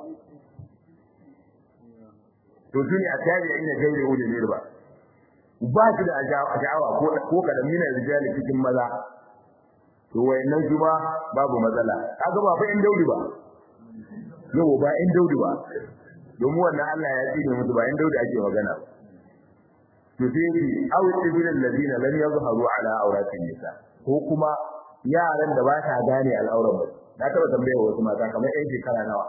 to su ne a tare da ina gairi ulil irba ba su da sha'awa ko kadan mina rijali cikin maza to wayannan kuma babu matsala kaga ba fa in daudi ba yau ba in daudi ba domin wannan Allah ya tsine musu ba in daudi ake magana to sai yi aw tibil alladina lam yadhharu ala awratin nisa ko kuma yaran da ba ta gane al'auran ba na taba tambaya wasu mata kamar yan shekara nawa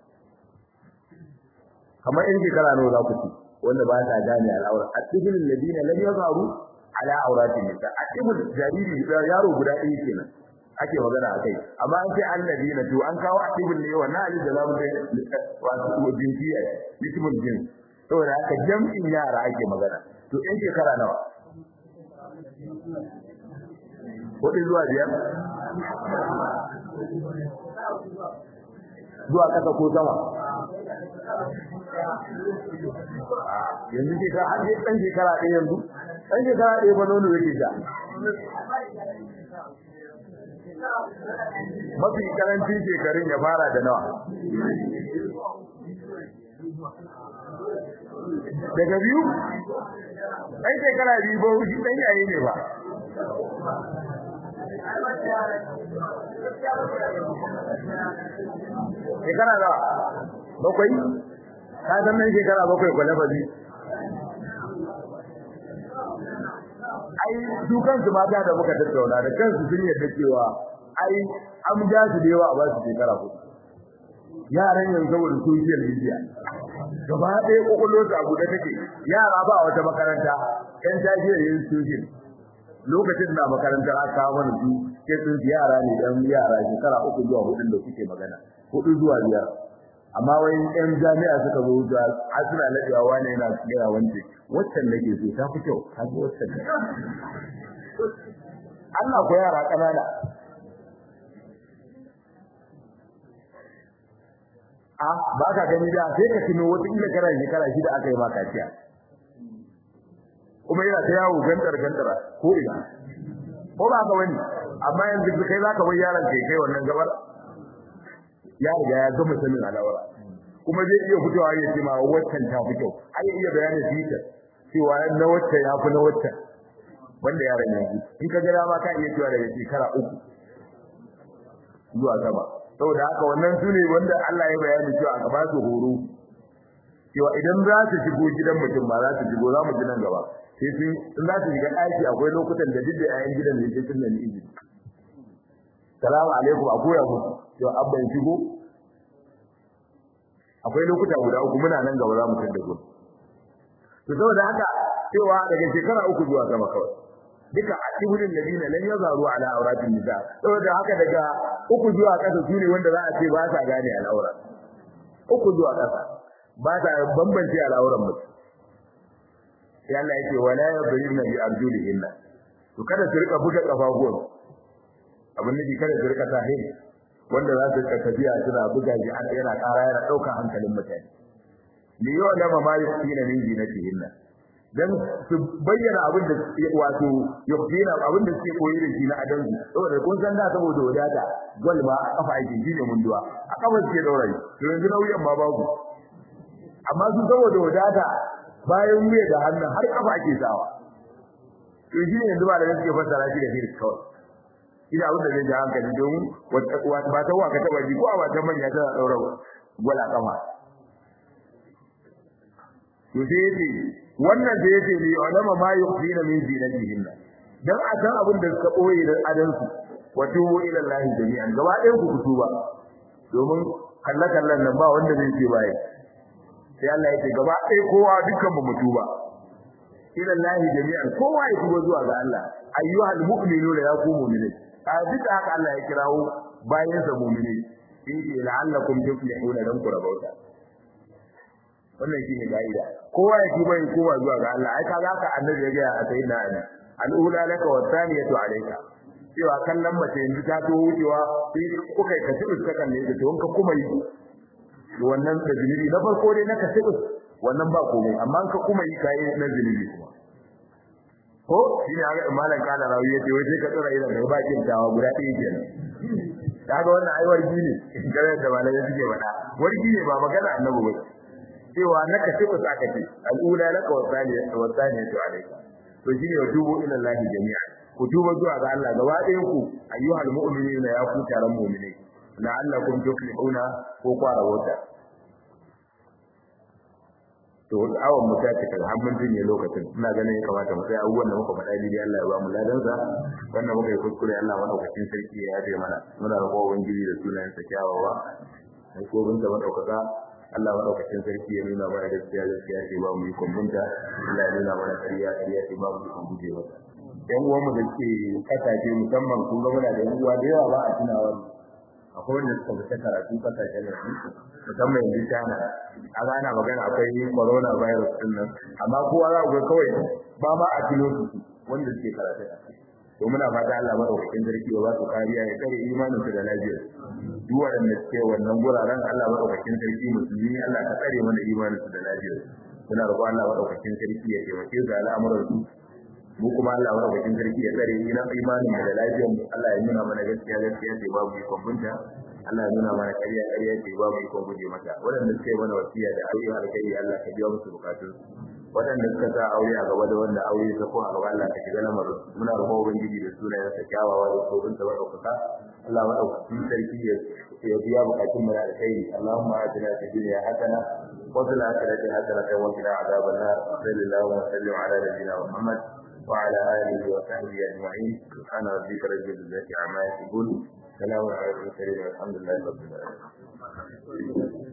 kamar yan shekara nawa za ku ci wanda ba ta gane al'auran atibil alladina lam yadhharu ala auratin nisa a cikin jariri yaro guda ɗaya kenan ake magana akai amma an ce annabina to an kawo atibul ne wannan ali da zamu dai wato jinsiya ismul jins saboda haka jam'in yara ake magana to in shekara nawa hudu zuwa biyar zuwa kasa ko sama yanzu ke ka har ɗan shekara ɗaya yanzu ɗan shekara ɗaya ba nono yake sha mafi karancin shekarun ya fara da nawa daga biyu ɗan shekara biyu ba wuce ɗan yayi ne ba shekara da bakwai ka san nan shekara bakwai kwale fazi ai su kansu mata da muka tattauna da kansu sun yarda cewa ai an ja su da yawa a basu shekara hudu yaran yanzu saboda social media gaba ɗaya kokollo su abu da take yara ba wata makaranta yan tafiyar yin social lokacin na makarantar aka kawo mana su ke sun yara ne dan yara shekara uku zuwa hudu da kuke magana hudu zuwa biyar amma wai yan jami'a suka zo da a suna ladewa wani yana gaya wance waccan nake so ta fi kyau ta fi waccan Allah ko yara kanana a ba ka gani da sai ka tuno wata ila kana shekara shida aka yi ma kaciya kuma yana ta yawo gantar gantara ko ina ko ba ka wani amma yanzu kai zaka bar yaron kai kai wannan gabar ya riga ya gama sanin alawara kuma zai iya fitowa ya ce ma waccan ta fi kyau ai iya bayanin fitar cewa na waccan ya fi na waccan wanda yaron yanzu in ka ga dama ka iya cewa daga shekara uku zuwa sama saboda haka wannan su ne wanda Allah ya bayani cewa aka ba su horo cewa idan za su shigo gidan mutum ba za su shigo za mu ji nan gaba sai sun in za su shiga ɗaki akwai lokutan da duk da yayin gidan ne sai sun nemi izini salamu alaikum a koya muku cewa abban shigo akwai lokuta guda uku muna nan gaba za mu tada gudu to saboda haka cewa daga shekara uku zuwa sama kawai duka atibulin ladina lam yazaru ala auratin nisa saboda haka daga uku zuwa kasa sune wanda za a ce ba sa gane al'aura uku zuwa kasa ba sa bambance al'auran mutum sai Allah yake wala yadribna bi arjulihinna to kada su rika buga kafafuwan abin da kada su rika tahin wanda za su rika tafiya suna buga shi an yana ƙara yana ɗaukar hankalin mutane li ya'lama ma yusina min zinatihinna dan su bayyana abin da wato yukina abin da suke koyi da shi na adan saboda kun san da saboda wadata gol ma a kafa yake shine munduwa a kafa suke daurayi to yanzu nauyin ma babu amma su saboda wadata bayan wuya da hannu har kafa ake sawa to shi ne yanzu ba da suke fassara shi da hirs kawai ina abin da zai ji hankali domin ba ta waka taba ji ko a wata manya tana daura gwala kafa to sai yace wannan da yace li ulama ma yukhfina min zinatihin dan a san abin da suka boye da adan su wa tubu ila Allah jami'an gaba ɗayan ku ku tuba domin kallakallan nan ba wanda zai ce bai sai Allah yake gaba ɗaya kowa dukkan mu tuba ila Allah jami'an kowa ya tuba zuwa ga Allah ayyuhal mu'minuna ya ku mu'minai a duka haka Allah ya kirawo bayan sa mu'minai yake la'allakum tuflihuna dan ku rabauta wannan shine gaida kowa ya tuba ya kowa zuwa ga Allah ai kaga haka annabi ya ga a sayyidina Ali al-ula laka wa thaniyatu alayka cewa kallon mace yanzu ta to wucewa sai kuka ka tibis ka kalle ta to ka kuma yi wannan da zunubi na farko dai na ka tibis wannan ba komai amma ka kuma yi kai na zunubi kuma ko shi ne ga malam kana rawi yace wai sai ka tsara idan ka ba kin tawa guda ɗaya kenan kaga wannan ai wargi ne gare da malai suke faɗa wargi ne ba magana annabi ba cewa na ka tibis aka ce al'ula laka wa thaniyatu wa thaniyatu alayka to shine wa tubu ila Allah jami'a ku tuba zuwa ga Allah gaba ɗayan ku ayyuhal mu'minina ya ku taron mu'minai la'allakum tuflihuna ko kwara wata to awon mu ta cika har mun jinye lokacin ina ganin ya kamata mu sai abubuwan da muka faɗa dai Allah ya ba mu ladan sa wannan muka yi kuskure Allah madaukakin sarki ya yafe mana muna roƙon ubangiji da sunayen sa kyawawa sai ko bin da madaukaka Allah madaukakin sarki ya nuna mana gaskiya gaskiya ce ba mu yi kumbunta Allah ya nuna mana ƙarya ƙarya ce ba mu yi kumbuje mata yan uwan mu da ke kasashe musamman kun ga muna da yan uwa da yawa ba a tunawa akwai wanda suka fita karatu kasashen da su musamman yanzu China a ana magana akwai corona virus din nan amma kowa za ku ga kawai ba ma a tuno su wanda suke karatu to muna fata Allah madaukakin sarki ya ba su kariya ya kare imanin su da lafiyar duk wanda suke wannan guraren Allah madaukakin sarki musulmi Allah ka tsare mana imanin su da lafiyar muna roƙon Allah madaukakin sarki ya taimake su al'amuran su mu kuma Allah wa rabbikin sarki ya tsare ni na imanin da lafiyar mu Allah ya nuna mana gaskiya gaskiya ce babu ikon bunta Allah ya nuna mana ƙarya ƙarya ce babu ikon guje mata waɗanda suka yi mana wasiya da aure alkhairi Allah ka biya musu bukatun waɗanda suka sa aure a gaba da wanda aure ta ko a gaba Allah ka shiga lamarin muna roƙon ubangiji da sunayen sa kyawawa da tsoron sa madaukaka Allah madaukakin sarki ya biya bukatun mu da alkhairi Allahumma atina fid dunya hasana wa fil akhirati hasanatan wa qina adhaban nar sallallahu wa sallim ala nabiyyina Muhammad وعلى آله وصحبه أجمعين سبحان ربك رب العزة عما يصفون سلام على المرسلين والحمد لله رب العالمين